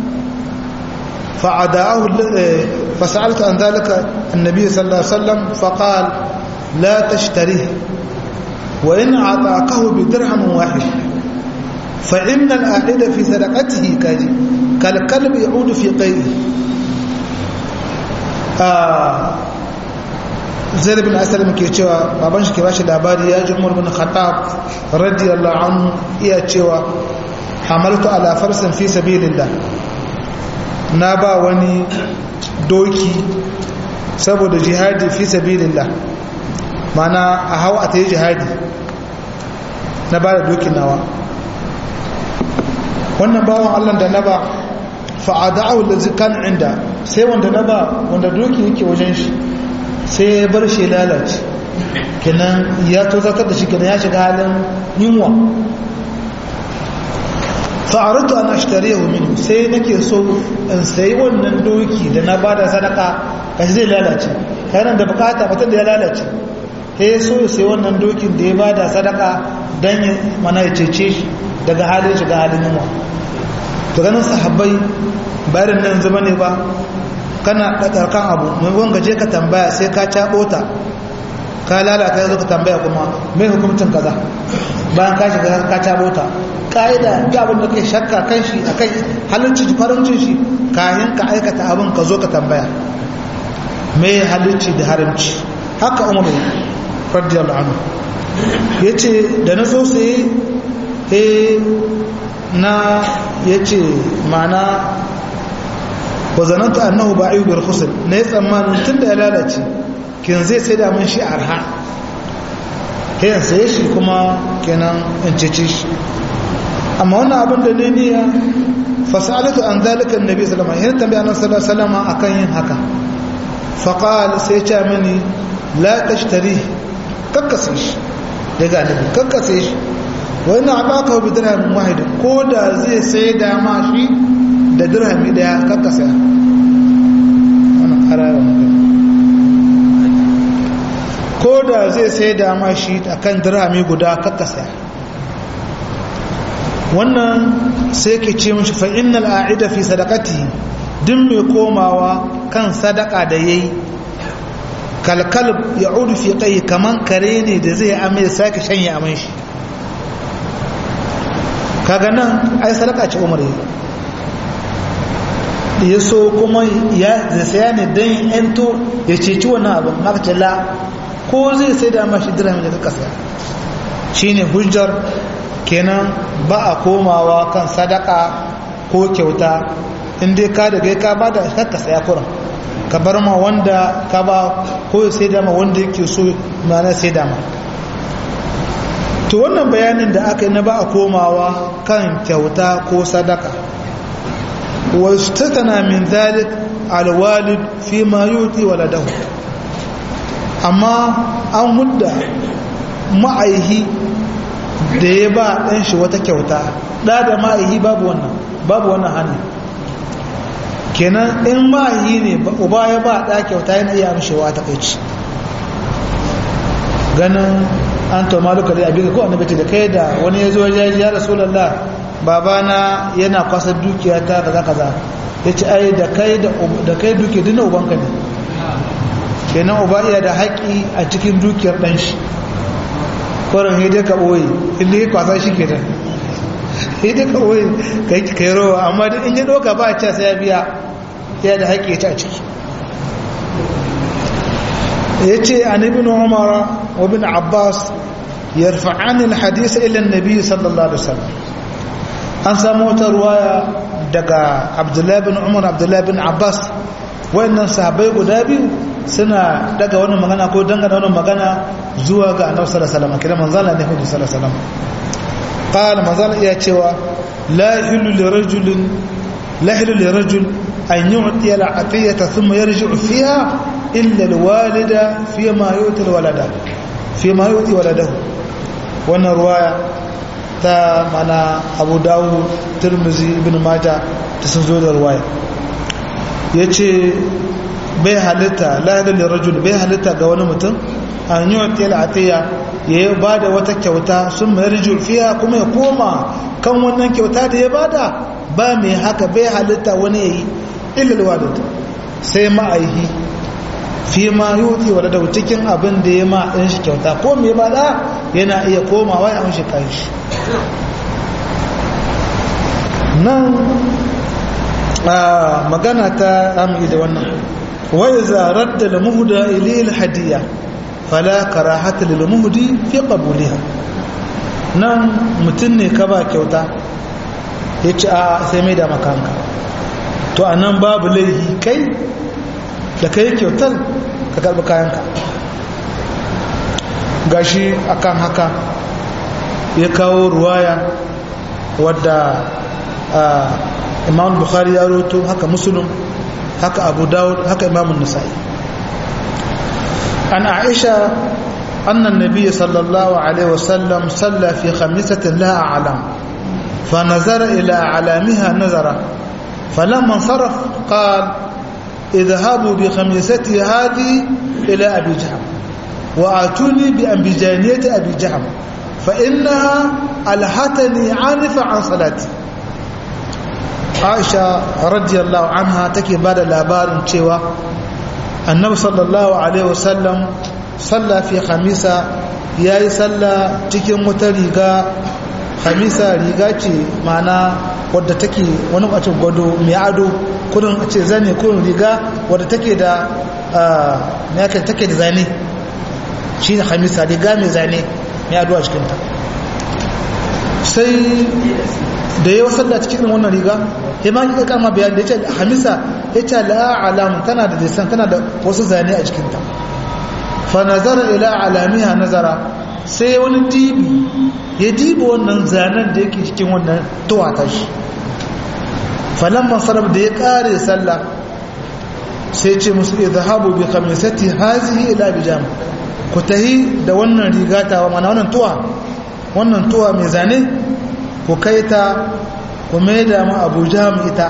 فعداه فسألت عن ذلك النبي صلى الله عليه وسلم فقال لا تشتريه وإن أعطاكه بدرهم واحد فإن الآعد في صدقته كالكلب يعود في قيئه zai bin asalin ke cewa baban shi ke bashi labari ya ji umar bin khattab radiyallahu anhu iya cewa hamaltu ala farsin fi sabilillah na ba wani doki saboda jihadi fi sabilillah mana a hau a ta yi jihadi na ba da dokin nawa wannan bawan allah da na ba fa'ada'u da zikan inda sai wanda na ba wanda doki yake wajen shi sai ya bar shi lalace kenan ya tozatar da shi kenan ya shiga halin yunwa fa'aratu an ashtariyahu minhu sai nake so in sayi wannan doki da na bada sadaka kashi zai lalace kayan da bukata mutum da ya lalace sai so ya sayi wannan dokin da ya bada sadaka don ya mana ya cece shi daga halin shiga halin yunwa to ganin sahabbai bayarin nan zama ne ba kana ɗaɗarkan abu maimakon gaje ka tambaya sai ka caɓo ta ka lalata ya zo ka tambaya kuma mai hukumcin kaza bayan ka shiga ka caɓo ta ƙa'ida ga abin da kai shakka kan shi a kai halicci farancin shi kayan ka aikata abin ka zo ka tambaya mai halicci da haramci haka umar radiyallahu anhu ya ce da na so sai na ya ce mana wa zananta annahu ba'iyu bil khusr ne tsammanin tunda ya lalace kin zai sai da mun shi arha kayan sai shi kuma kenan in cece shi amma wannan abin da ne niyya fasalatu an zalika annabi sallallahu alaihi wasallam tambaya annabi sallallahu alaihi wasallam akan yin haka faqala sai ya ce mini la tashtari kakkase shi daga annabi kakkase shi wa ina abaka bi dirhamin wahid ko da zai sai da ma shi da dirhami daya kakka saya wannan karawa ko da zai sai da ma shi akan dirhami guda kakka saya wannan sai ke ce mishi fa innal a'ida fi sadaqati din mai komawa kan sadaka da yayi kalkalb ya'udu fi qayyi kaman kare ne da zai amai sake shanye aman shi kaga nan ai sadaka ce umar ya so kuma ya saya ne don yanto ya ceci wannan abin maka la ko zai sai da mashi dirhami da kaka saya shi ne hujjar kenan ba a komawa kan sadaka ko kyauta inda ka da gai ka ba da kaka saya kuran ka bar ma wanda ka ba ko sai da ma wanda yake so mana sai da ma to wannan bayanin da aka yi na ba a komawa kan kyauta ko sadaka واستثنى من ذلك الوالد فيما يؤتي ولده amma an mudda ma'aihi da ya ba ɗan shi wata kyauta ɗa da ma'aihi babu wannan babu wannan hannu kenan in ma'aihi ne uba ya ba ɗa kyauta yana iya amshewa ta kai ganin an to maluka da abin ko annabi ce da kai da wani ya zo ya ya rasulullah babana yana kwasar dukiya ta kaza kaza yace ai da kai da da kai duke dinna ubanka ne kenan uba iya da haƙi a cikin dukiyar dan shi koran hede ka boye inda ya kwasa shi kenan hede ka boye kai kai rowa amma duk in ya doka ba a ce sai ya biya ya da haƙi ya ci a ciki yace an ibn umar wa ibn abbas yarfa'an al-hadith ila an-nabi sallallahu alaihi wasallam an samu wata ruwaya daga abdullahi bin umar abdullahi bin abbas wayannan sahabbai guda biyu suna daga wannan magana ko dangana wannan magana zuwa ga annabi sallallahu alaihi wasallam kira manzala ne hudu sallallahu alaihi wasallam qala manzala iya cewa la hilu li rajulin la hilu li rajul an yu'ti al atiyata thumma yarji'u fiha illa al walida fi ma yu'ti al walada fi ma yu'ti waladahu wannan ruwaya ta mana abu dawo turmuzi ibn mata ta sun zo da ruwaya ya ce bai halitta lahidar da rajul bai halitta ga wani mutum an yi wata al'atiyya ya yi ba da wata kyauta sun mai rijul fiya kuma ya koma kan wannan kyauta da ya bada ba mai haka bai halitta wani ya yi ilalwa da sai ma'aihi fi ma yi wuce wadda da cikin abin da ya ma'in shi kyauta ko mai bada yana iya komawa ya amshi kan shi nan magana ta amini da wannan wai zarar da lamuhuda ilil hadiya fala karahata lil muhdi fi qabuliha nan mutun ne ka ba kyauta yace a sai mai da makanka to anan babu laihi kai da kai kyautar ka karbi kayanka gashi akan haka ya kawo ruwaya wadda imam bukhari ya roto haka muslim haka abu dawud haka imam nasa'i عن عائشة أن النبي صلى الله عليه وسلم صلى في خميسة لها أعلام فنظر إلى أعلامها نظرة فلما انصرف قال اذهبوا بخميستي هذه إلى أبي جهم وآتوني بأنبجانية أبي جهم فإنها ألهتني عانفة عن صلاتي عائشة رضي الله عنها تكي بعد الأبار شوى annabi sallallahu alaihi wasallam salla fi khamisa yayi salla cikin wata riga khamisa riga ce mana wadda take wani bacin gwado mai ado kudin a ce zane kudin riga wadda take da ya take da zane shi ne khamisa riga mai zane mai ado a cikinta sai da yawa salla cikin wannan riga ya ma kika kama bayani da ya ce hamisa ya ce la'alam tana da lisan tana da wasu zane a jikinta fa nazara ila alamiha nazara sai wani dibi ya dibi wannan zanen da yake cikin wannan tuwata shi falamman sarraf da ya kare sallah sai ce musu izhabu bi khamisati hazihi ila bijam ku tahi da wannan rigata wa mana wannan tuwa wannan tuwa mai zane ku kaita ku mai da mu abu jam ita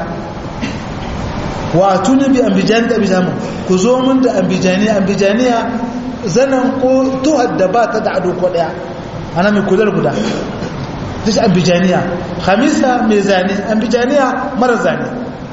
wa tuni bi ambijani da ambijani ku zo min da ambijaniya ambijaniya zanen ko tuhar da ba ta da ado ko daya ana mai kudar guda dashi ambijaniya hamisa mai zane ambijaniya mara zane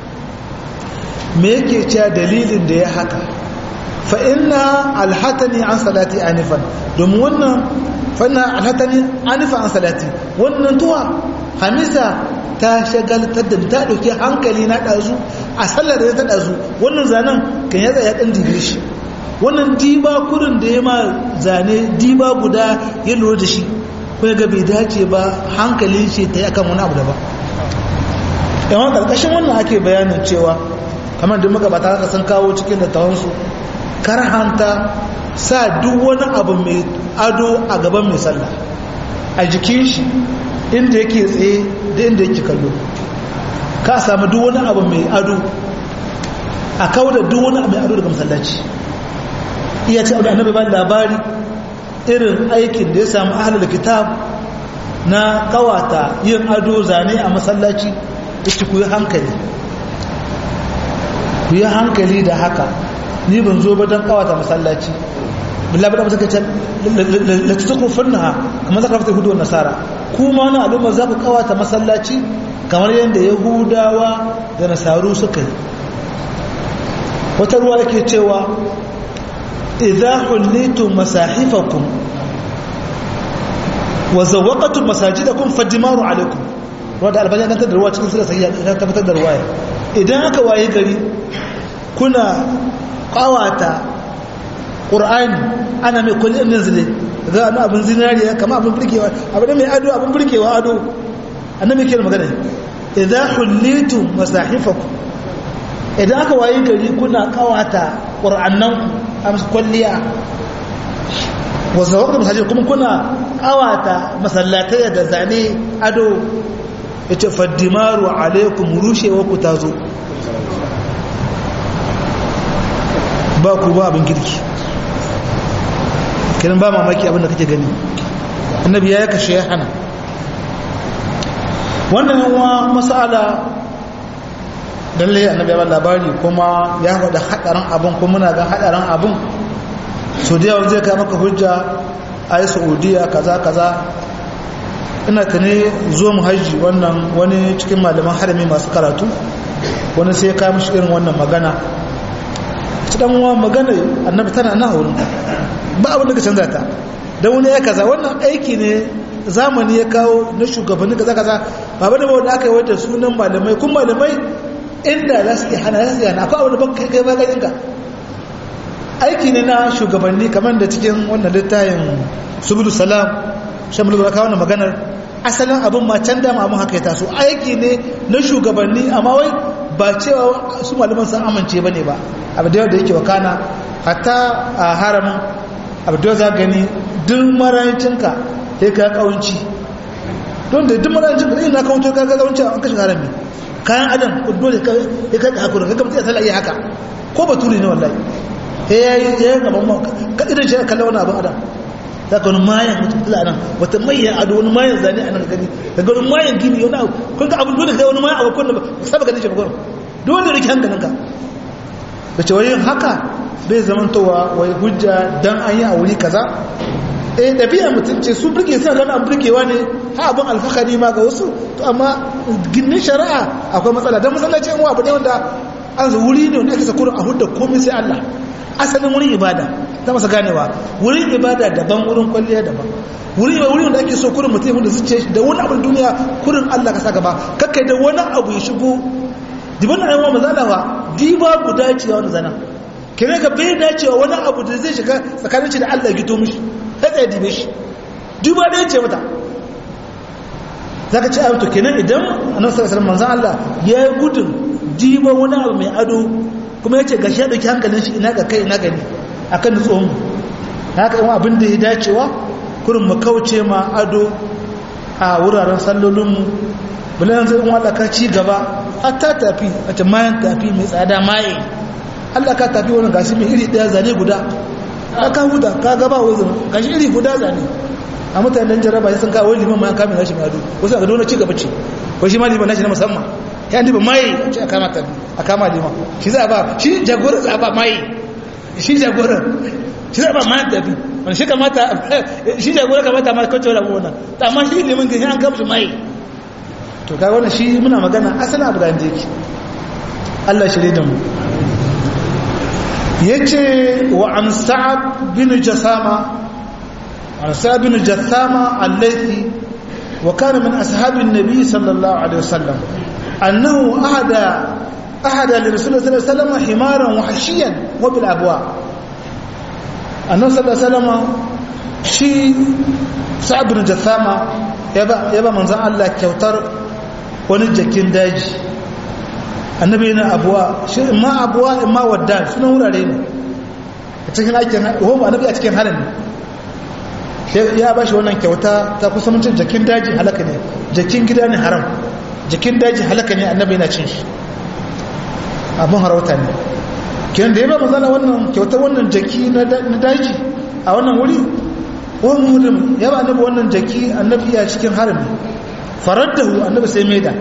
me yake cewa dalilin da ya haka fa inna alhatani an salati anifan domin wannan fa inna alhatani anifan an salati wannan tuwa hamisa ta shagaltar da ta ɗauki hankali na ɗazu a sallar da ta ɗazu wannan zanen kan ya tsaya ɗan digiri shi wannan diba kurin da ya ma zane diba guda ya lura da shi kuma ga bai dace ba hankalin shi ta yi akan wani abu da ba yawan ƙarƙashin wannan ake bayanin cewa kamar da magabata haka sun kawo cikin littafansu karhanta sa duk wani abu mai ado a gaban mai sallah a jikin shi inda yake tsaye da inda yake kallo ka samu duk wani abu mai ado a kawo da duk wani abu mai ado daga masallaci iya ce abu da annabi ba labari irin aikin da ya samu ahalar kitab na kawata yin ado zane a masallaci da ci kuyi hankali ku yi hankali da haka ni ban zo ba don kawata masallaci billahi da suka ce la tusukufunha kamar zaka fita hudu nasara kuma na al'umma za ku kawata masallaci kamar yadda yahudawa da nasaru suka yi wata ruwa yake cewa idza hullitum masahifakum wa zawaqatum masajidakum fadimaru alaikum ruwa da albani dan da ruwa cikin sura sahiha ta tabbatar da ruwaya idan aka waye gari kuna kawata ƙur'ani ana mai kulli ɗin zile za a abin zinariya kama abin birkewa abu da mai ado abin birkewa ado annabi ke magana idan hullitu masahifaku idan aka wayi gari kuna kawata ƙur'annan a masu kwalliya wasu wakar masajin kuma kuna kawata masallatai da zane ado ya ce faddimaru alaikum rushewa ku ta zo ba ku ba abin kirki kiran ba mamaki abin da kake gani annabi ya kashe ya hana wannan yawa masala lalle annabi ya labari kuma ya faɗa haɗarin abin kuma muna ga haɗarin abin so da yawa zai kai maka hujja a yi saudiya kaza kaza ina ta ne zo mu hajji wannan wani cikin malaman harami masu karatu wani sai ya kawo mishi irin wannan magana ci dan uwa magana annabi tana na wurin ba abin da ka canza ta dan wani ya kaza wannan aiki ne zamani ya kawo na shugabanni kaza kaza ba bane ba wanda aka yi wata sunan malamai kun malamai inda za su iya hana za su iya hana akwai abin da ban kai kai ba ganin ka aiki ne na shugabanni kamar da cikin wannan littayin subulu salam shamulu da kawo maganar asalin abin ma can dama abin haka ya taso aiki ne na shugabanni amma wai ba cewa su malaman sun amince ba ne ba abu da yake wakana hatta a haramin abu da za gani duk marancinka ya ka kawanci don da duk marancinka da ina kawanci ka kawanci an kashe harami kayan adam dole ya kai hakuri ka gaba sai iya haka ko baturi ne wallahi ya yi ya yi gaban mawaka ka idan shi kalla wani abin adam za ka wani mayan mutum tula nan wata mayan ado wani mayan zane a nan gani daga wani mayan gini wani abu kun ga abin dole kai wani mayan abu kwanda ba saba ganin shi ba gwaro dole rike hankalinka da ce wani haka bai zamantowa wai hujja dan an yi a wuri kaza eh ɗabi'a mutum ce su birge suna gani an birgewa ne ha abin alfahari ma ga wasu to amma ginin shari'a akwai matsala don masallaci yan abu ne wanda an wuri ne wanda ake sakurin a hudda komai sai Allah asalin wurin ibada ta masa ganewa wurin ibada daban wurin kwalliya daban wurin wurin wanda ake so kurin mutum da zuciya da wani abin duniya kurin Allah ka sa gaba kakkai da wani abu ya shigo diban da yawa mazalawa diba guda ce wani zana kire ka bai dacewa wani abu da zai shiga tsakanin shi da Allah gito mishi sai tsaye dibe shi diba da ce mata zaka ci abu to kenan idan annabi sallallahu alaihi wasallam manzon Allah ya yi gudun diba wani abu mai ado kuma ya ce ga shi ya ɗauki hankalin shi ina ga kai ina gani a kan nutsuwan mu haka yawan abin da ya dacewa kurin mu kauce ma ado a wuraren sallolinmu bulan zai in Allah ka ci gaba a ta tafi a ce mayan tafi mai tsada maye Allah ka tafi wani gashi mai iri ɗaya zane guda ka huda ka gaba wazin gashi iri guda zane a mutanen jaraba sun kawo liman mayan kamin gashi mai ado wasu a ga dole ci gaba ce ko shi ma liman nashi na musamman ya ba mai a ce a kama ta a kama liman shi za a ba shi jagorar za a ba mai shi jagorar shi za a ba mai tafi wani shi kamata shi jagorar kamata ma kwanci wani abubuwan ta amma shi liman gani an kama shi mai to kai wannan shi muna magana asalin abu da an jeki Allah shirye da mu ya ce wa an sa'ad bin jasama an sa'ad bin jasama allaithi wa kana min ashabin nabi sallallahu alaihi wasallam أنه أهدى أهدى لرسول الله صلى الله عليه وسلم حمارا وحشيا وبالأبواء أنه صلى الله عليه وسلم شي سعد بن جثامة يبا يبا من زعل الله كوتر ونجكين داجي annabi yana abuwa shi ma abuwa in ma wadda suna wurare ne a cikin aikin home annabi a cikin halin ya ba shi wannan kyauta ta kusa mutum jakin daji halaka ne jakin gida ne haram jikin daji halaka ne annabi yana cin shi abin harauta ne kiran da ya ba mazana wannan kyauta wannan jaki na daji a wannan wuri wani mutum ya ba annabi wannan jaki annabi ya cikin harami farar da hu annabi sai maida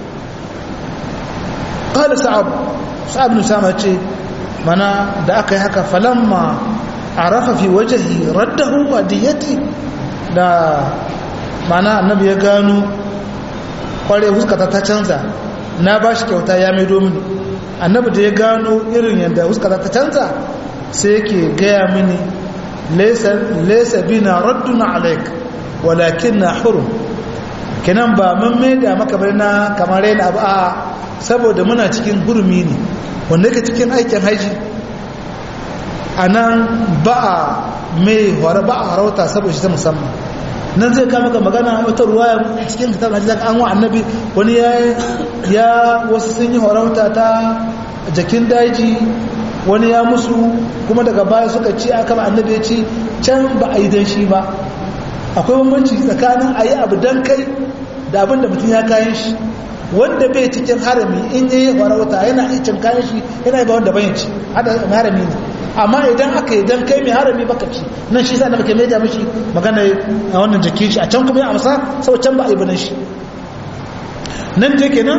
ƙada sa'ab sa'ab nusama ce mana da aka yi haka falamma a rafa fi wajahi raddahu wa diyati da mana annabi ya gano kware huskata ta canza na ba shi kyauta ya mai domini annabi da ya gano irin yadda huskata ta canza sai yake gaya mini laisa bina radduna alaik walakin na hurum kinan ba mun mai da maka bai na kamar yana abu a saboda muna cikin hurumi ne wanda yake cikin aikin haji a nan ba a mai hore ba a harauta saboda shi ta musamman nan zai kama ga magana wata ruwa cikin kitab na jizaka an wa annabi wani ya ya wasu sun yi horauta ta jakin daji wani ya musu kuma daga baya suka ci aka ba annabi ya ci can ba a yi dan shi ba akwai bambanci tsakanin a yi abu dan kai da abin da mutum ya kayan shi wanda bai cikin harami in yi horauta yana cin kayan shi yana yi ba wanda bayan ci harami ne amma idan aka yi don kai mai harami baka ci nan shi sa da muke mai da mashi magana a wannan jikin shi a can kuma ya amsa sau can ba a yi banan shi nan je kenan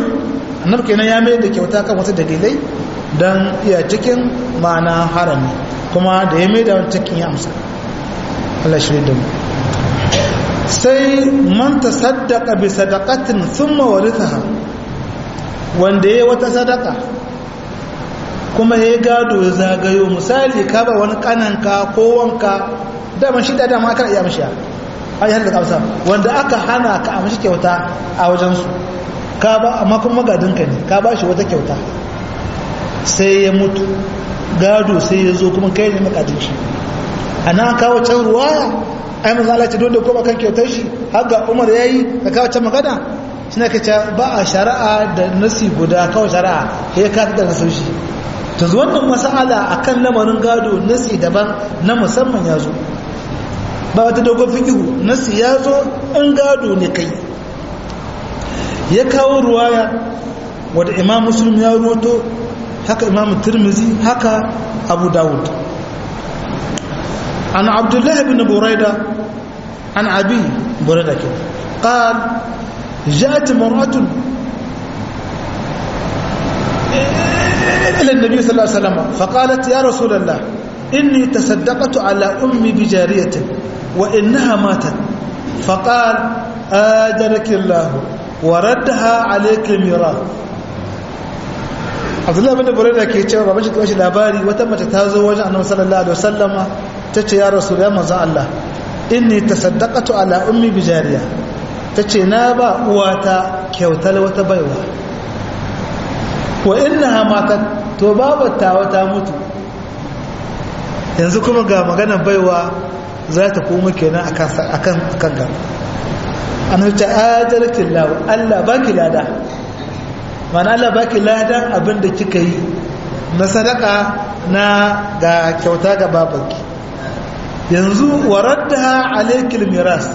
annabi kenan ya mai da kyauta kan wasu dalilai don iya cikin ma'ana harami kuma da ya mai da wani cikin ya amsa Allah shi da mu sai man tasaddaqa bi sadaqatin thumma warithaha wanda yayi wata sadaka kuma ya gado ya zagayo misali ka ba wani kananka ko wanka dama shi da dama aka iya mishi a yi da kamsa wanda aka hana ka a mashi kyauta a wajensu ka ba amma kuma gadinka ne ka ba shi wata kyauta sai ya mutu gado sai ya zo kuma kai ne makadin shi a nan kawo can ruwaya ai maza Allah ce dole kuma kan kyautar shi har ga Umar yayi da kawo can magana shine kace ba a shari'a da nasi guda kawo shari'a ya ka da nasin shi to wannan mas'ala akan lamarin gado nasi daban na musamman ya zo ba wata dogon fikihu nasi ya zo in gado ne kai ya kawo ruwaya wadda imam muslim ya roto haka imam turmizi haka abu dawud an abdullahi bin buraida an abi buraida ke قال جاءت مرأة إلى النبي صلى الله عليه وسلم فقالت يا رسول الله إني تصدقت على أمي بجارية وإنها ماتت فقال آجرك الله وردها عليك الميراث Abdullahi bin Buraida ke cewa baban shi ta bashi labari wata mace ta zo wajen Annabi sallallahu alaihi wasallama tace ya Rasul ya manzon Allah inni tasaddaqatu ala ummi bijariya tace na ba uwata kyautar wata baiwa wa innaha matat to babata wata mutu yanzu kuma ga maganar baiwa za ta koma kenan akan akan ga an wuce ajarkin lawa Allah baki lada mana Allah baki ladan abin da kika yi na sadaka na ga kyauta ga babanki yanzu waradda alaikil miras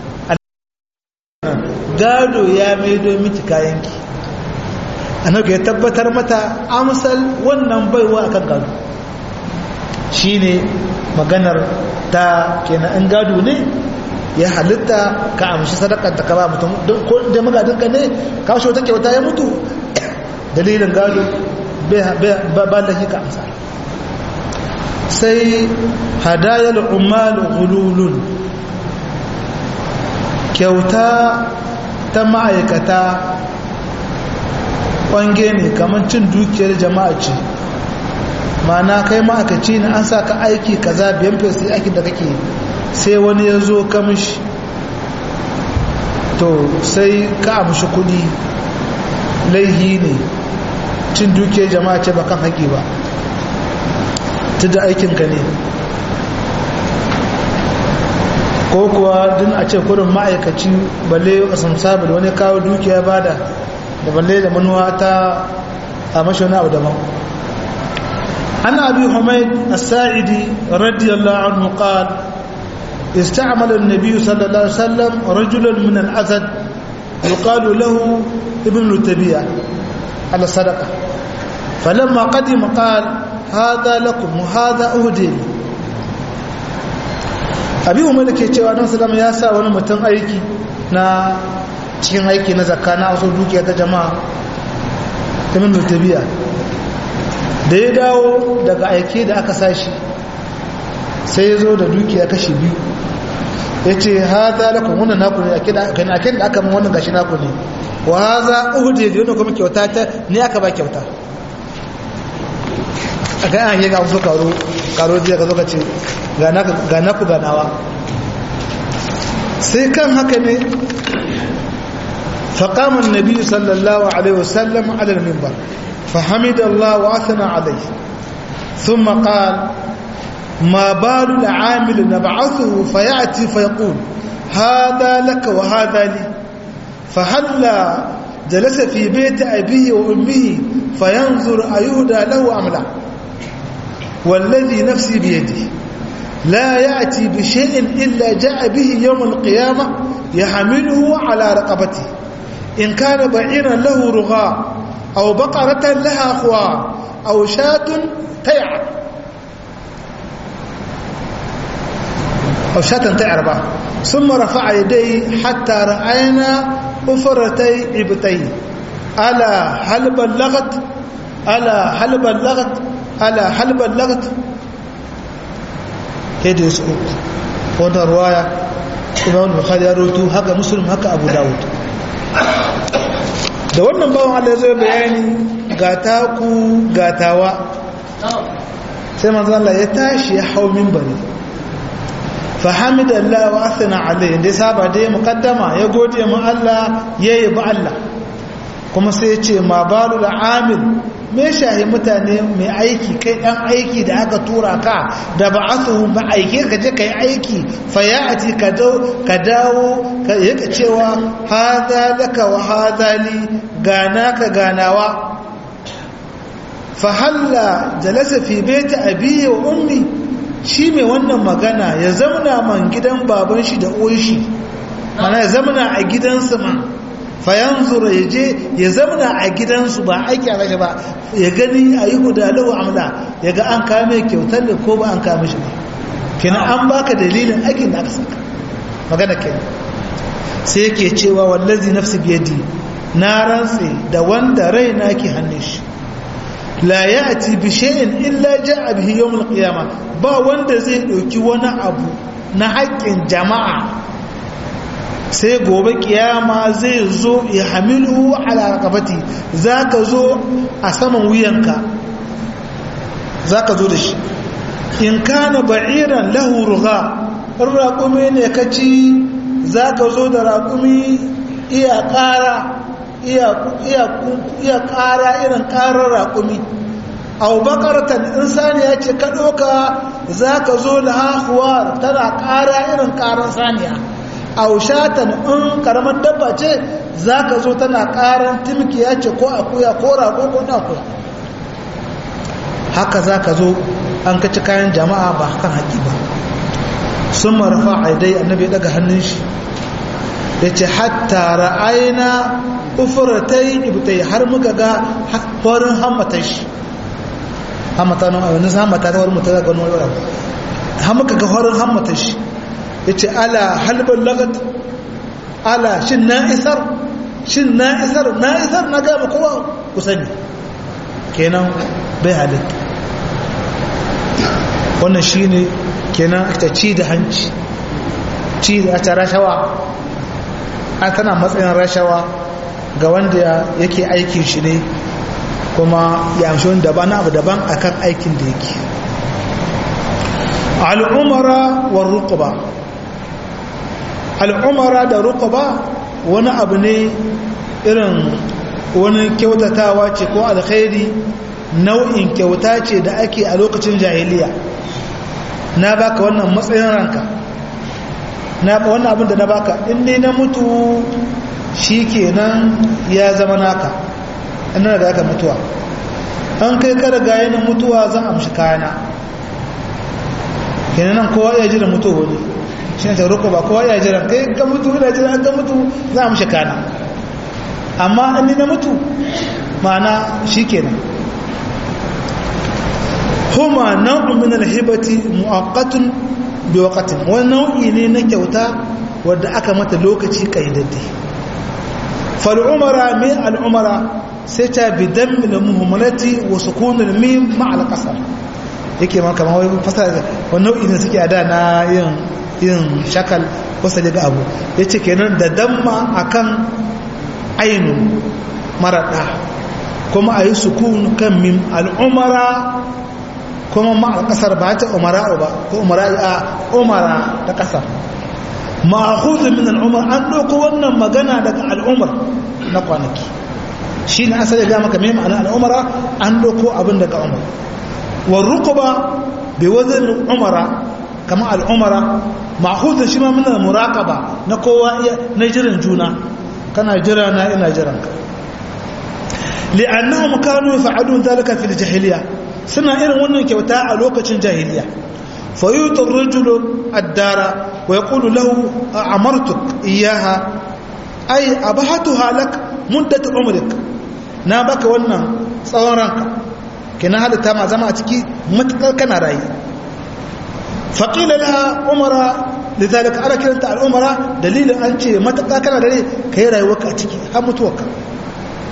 gado ya maido miki kayanki annabi ya tabbatar mata amsal wannan baiwa akan gado shine maganar ta kenan in gado ne ya halitta ka amshi sadakar ta ka ba mutum ko da magadin ka ne ka shi wata kyauta ya mutu dalilin gado ba da shi ka amsa sai hadayar umar gululun kyauta ta ma'aikata kwange ne kamar cin dukiyar jama'a ce mana kai ma'aikaci ne an sa ka aiki kaza biyan fesi aiki da kake sai wani ya zo kamishi to sai ka amshi kudi laihi ne cin dukiyar jama'a ce ba kan haƙi ba ta da aikinka ne ko kuwa din a ce kudin ma'aikaci balle a samsabi da wani kawo dukiya bada da balle da manuwa ta a mashi wani abu daban an abi humaid as-sa'idi radiyallahu anhu qala استعمل النبي صلى الله عليه وسلم رجلا من الأسد يقال له ابن التبيع على الصدقة فلما قدم قال هذا لكم وهذا أهدي abi umar da ke cewa don salama ya sa wani mutum aiki na cikin aiki na zakka na wasu dukiya ta jama'a ta min tabiya da ya dawo daga aiki da aka sashi sai ya zo da dukiya kashi biyu ya ce ha za lakon wannan naku ne a kin da aka min wannan gashi naku ne wa ha za uhudu da yana kuma kyauta ta ne aka ba kyauta a ga an yi ga wasu karo karo jiya ka zo ka ce ga naku ganawa sai kan haka ne فقام النبي صلى الله عليه وسلم على المنبر فحمد الله وأثنى عليه ثم قال ما بال العامل نبعثه فيأتي فيقول هذا لك وهذا لي فهلا جلس في بيت أبيه وأمه فينظر أيهدى له أم لا والذي نفسي بيده لا يأتي بشيء إلا جاء به يوم القيامة يحمله على رقبته إن كان بعيرا له رغاء أو بقرة لها خوار أو شاة تيعر أو شاة تعربة ثم رفع يديه حتى رأينا أفرتي عبتيه ala hal ballagat ala hal ballagat ala hal ballagat yadda su uku wannan ruwaya imam bukhari ya rutu haka muslim haka abu dawud da wannan bawan Allah zai bayani ga taku gatawa sai manzo Allah ya tashi ya hau minbari fa hamidallah wa athna alayhi dai saba dai muqaddama ya gode mu Allah yayi ba Allah kuma sai ya ce ma balul amil me shahi mutane mai aiki kai dan aiki da aka tura ka da ba'athu ba aike ka je kai aiki fa ya'ti ka dawo ka dawo ka yaka cewa hadha laka wa hadha li gana ka ganawa fa halla jalasa fi baiti abi wa ummi shi mai wannan magana ya zamna man gidan baban shi da uwan shi mana ya zamna a gidansa man fayanzura ya je ya zamna a gidansu ba aiki a rashe ba ya gani a yi hudalau amla ya ga an kame kyautar da ko ba an kame shi ba kina an baka dalilin aikin da aka saka magana ke sai yake cewa wallazi nafsi biyadi na rantse da wanda raina ke hannun shi la ya'ti bi shay'in illa ja'a bihi yawm al-qiyamah ba wanda zai dauki wani abu na haƙƙin jama'a sai gobe kiyama zai zo ya hamilu ala rakabati za ka zo a saman wuyanka za ka zo da shi in kana ba'iran lahu ruga in raƙumi ne ka ci za ka zo da raƙumi iya ƙara iya ƙara irin ƙarar raƙumi au bakaratan in saniya ce ka ɗoka za ka zo da hahuwar tana ƙara irin ƙarar saniya aushatan in karamar dabba ce za ka zo tana karan timkiya ce ko akuya ko rago ko akuya haka za ka zo an kaci kayan jama'a ba kan haƙi ba sun marafa aidai annabi daga hannun shi ya ce hatta ra'ayina ufuratai ibtai har muka ga horin hammatan shi hammata nan a wani hammata ta wani mutum ga wani wani har muka ga horin hammatan shi ya ce ala halban lagat ala shin na isar shin na isar na isar na gaba kowa ku sani kenan bai halitta wannan shi ne kenan ta ci da hanci ci da ta rashawa a tana matsayin rashawa ga wanda yake aikin shi ne kuma ya amshi wani daban abu daban akan aikin da yake al'umara wa rukuba al'umara da rukuba wani abu ne irin wani kyautatawa ce ko alkhairi nau'in kyauta ce da ake a lokacin jahiliya na baka wannan matsayin ranka na wannan abin da na baka inda na mutu shi kenan ya zama naka ina da aka mutuwa an kai kada gaya na mutuwa zan amshi kayana kenan nan kowa ya jira mutu wani shi ne tauroko ba kowa ya jira kai ka mutu ina jira an ka mutu zan amshi kayana amma an ni na mutu ma'ana shi kenan huma nau'un min alhibati mu'aqqatun bi waqtin wani nau'i ne na kyauta wadda aka mata lokaci kaidadde fal umara min al umara sai ta bi dammi al muhammalati wa sukun al mim ma al qasar yake ma kamar wai fasara wani nau'i ne suke ada na yin yin shakal wasa daga abu yace kenan da damma akan ainun marada kuma ayi sukun kan mim al umara kuma ma a kasar ba ta umara ba ko umara a umara ta kasar ma'khudh min al-umar an doko wannan magana daga al-umar na kwanaki shi ne asali ga maka mai ma'ana al-umara an doko abin daga umar wa ruqba bi wazn umara kama al-umara ma'khudh shi ma min al-muraqaba na kowa na jiran juna kana jira na ina jiran ka li'annahum kanu yaf'alun dhalika fil jahiliyyah suna irin wannan kyauta a lokacin jahiliya fayutar rajulun addara wa ya ƙulu lahu a amartuk iyaha ai a ba hatu halak muddata umarik na baka wannan tsawon ranka kina halitta ma zama a ciki matuƙar kana rayu faƙila laha umara da zalika ana kiranta al'umara dalilin an ce matuƙar kana da rai ka yi rayuwarka a ciki har mutuwarka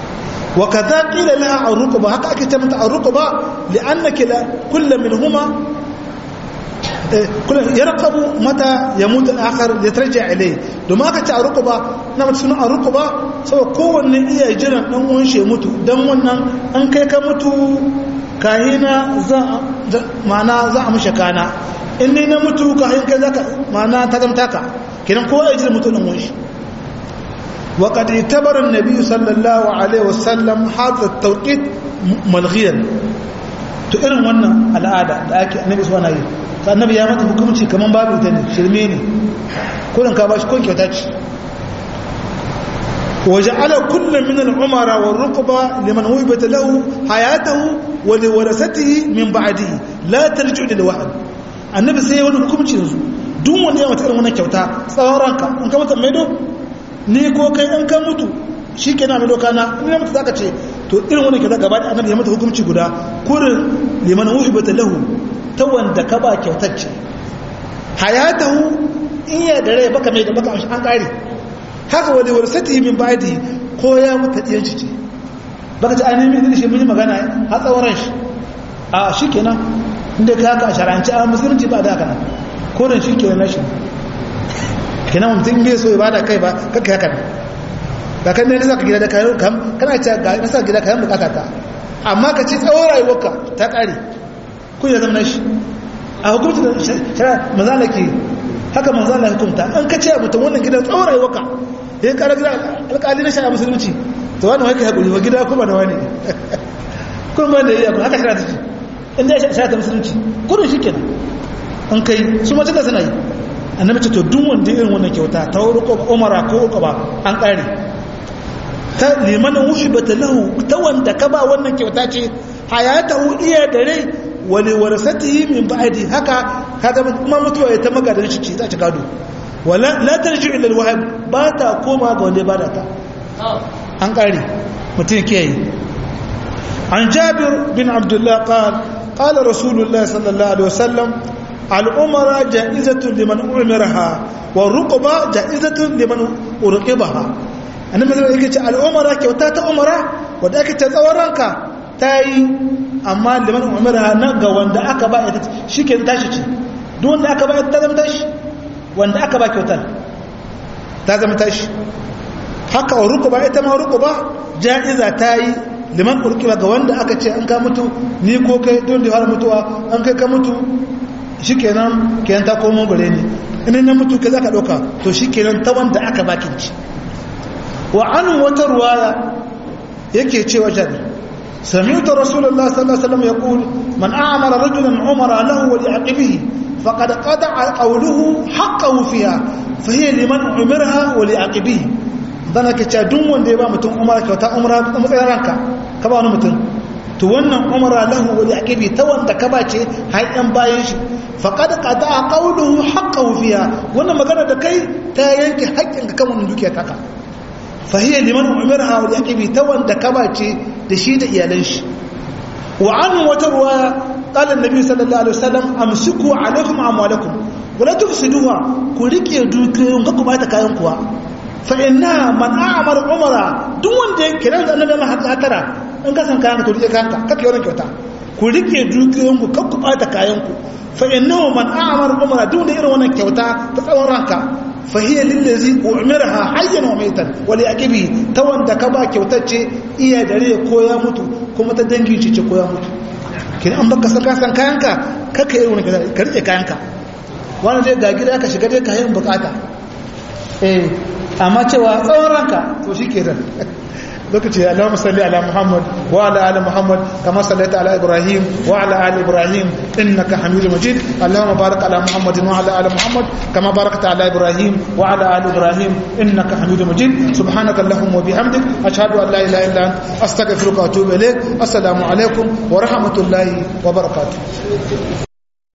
wa kaza qila laha arruqba haka ake ce mata arruqba li'annaka la kullu minhuma kullu yarqabu mata yamut al-akhar yatarja ilayhi domin aka ce arruqba na mata sunan arruqba saboda kowanne iya jiran dan uwan shi mutu dan wannan an kai ka mutu kahina za ma'ana za a mushe kana in ni na mutu kahin kai zaka ma'ana ta zamta ka kidan kowa ya jira mutu dan uwan shi وقد اعتبر النبي صلى الله عليه وسلم هذا التوقيت ملغيا to irin wannan al'ada da ake annabi su wani yi ka annabi ya mata hukumci kaman babu ita ne shirme ne kullum ka bashi kun kyauta ce waje ala kullum min al'umara wa rukuba liman wubata lahu hayatahu wa li warasatihi min ba'dihi la tarji'u lil wahd annabi sai wani hukumci yanzu duk wanda ya mata irin wannan kyauta tsawon ranka in ka mata maido ni ko kai in ka mutu shi ke na mai doka na in ya mutu za ka ce to irin wani ke za gaba da annabi ya mata hukunci guda kurin liman wuhi bata lahu ta wanda ka ba kyautacce hayatahu in ya da rai baka mai da baka an kare haka wani wani sati min ba'adi ko ya mutu ɗiyan shi ce baka ci ainihin mai shi mun yi magana a tsawon ran shi a shi kenan inda ka haka a sharanci a musulunci ba da haka nan kurin shi kenan na shi kenan mutum bai so ibada kai ba kakka haka ba kan ne zaka gida da kayan kam kana ce ga nasa gida kayan bukata ta amma ka ci tsawon rayuwarka ta kare kun ya zama shi a hukunci da shara manzala ke haka manzala hukunta an ka ce mutum wannan gidan tsawon rayuwarka ya kara gida alƙali na shara musulunci to wani wani haƙuri wa gida kuma da wani kuma da iya haka shara ta ce inda ya shara ta musulunci kudin shi kenan an kai su mace da suna yi annabi ce to duk wanda irin wannan kyauta ta ruko umara ko uku ba an kare ta liman wuhibata lahu ta wanda ka ba wannan kyauta ce hayatahu iya da rai wali warasatihi min ba'di haka kaga kuma mutuwa ya ta magadan shi ce ta ci gado wala la tarji'u ila alwahab ba ta koma ga wanda ba da ta an kare mutum kiyaye an jabir bin abdullah qala qala rasulullah sallallahu alaihi wasallam al'umara ja'izatun liman umiraha wa ruqba ja'izatun liman urqibaha annabi sai yake ce al'umara kyauta ta umara wanda ake ta tsawon ranka tayi amma liman umiraha na ga wanda aka ba ita shike tashi ce duk wanda aka ba ita ta zama tashi wanda aka ba kyautar ta zama tashi haka wa ruqba ita ma ruqba ja'iza tayi liman urqiba ga wanda aka ce an ka mutu ni ko kai don da har mutuwa an kai ka mutu shi kenan kenan ta komo gare ni ina na mutu ka za ka ɗauka to shi kenan ta wanda aka bakin ci wa an wata ruwaya yake cewa jabir sami'tu rasulullah sallallahu alaihi wasallam yaqul man a'mara rajulan umara lahu wa li'aqibihi faqad qada'a qawluhu haqqahu fiha fa hiya liman umiraha wa li'aqibihi dan ake cewa duk wanda ya ba mutum umara kyauta umara matsayin ranka ka ba wani mutum to wannan umara lahu wa li'aqibi ta wanda ka bace har yan bayan shi faqad qada qawluhu haqqahu fiha wannan magana da kai ta yanke haƙƙin ka kan wannan dukiya taka fa hiya liman umiraha wa li'aqibi ta wanda ka bace da shi da iyalan shi wa an wata ruwaya qala annabi sallallahu alaihi wasallam amsiku alaikum amwalakum wa la tufsiduha ku rike dukiyoyin ka ku bata kayan kuwa fa inna man a'mara umara duk wanda ya kira da annabi Allah hatara in ka san kayan ka to rike kayanka kake yawan kyauta ku rike dukiyoyin ku kakku bata kayan ku fa innahu man a'mara umara duk da irin wannan kyauta ta tsawon ranka fa hiya lillazi umiraha hayyan wa maitan wa li aqibi ta wanda ka ba kyautar ce iya dare ko ya mutu kuma ta dangi ce ce ko ya mutu kin an baka saka san kayanka kaka irin wannan kyauta ka rike kayanka wani dai ga gida ka shiga dai kayan bukata eh amma cewa tsawon ranka to shi ke lokaci Allahumma salli ala Muhammad wa ala ali Muhammad kama sallaita ala Ibrahim wa ala ali Ibrahim innaka Hamidum Majid Allahumma barik ala Muhammad wa ala ali Muhammad kama barakta ala Ibrahim wa ala ali Ibrahim innaka Hamidum Majid subhanaka Allahumma wa bihamdik ashhadu an la ilaha illa anta astaghfiruka wa atubu ilaik assalamu alaikum wa rahmatullahi wa barakatuh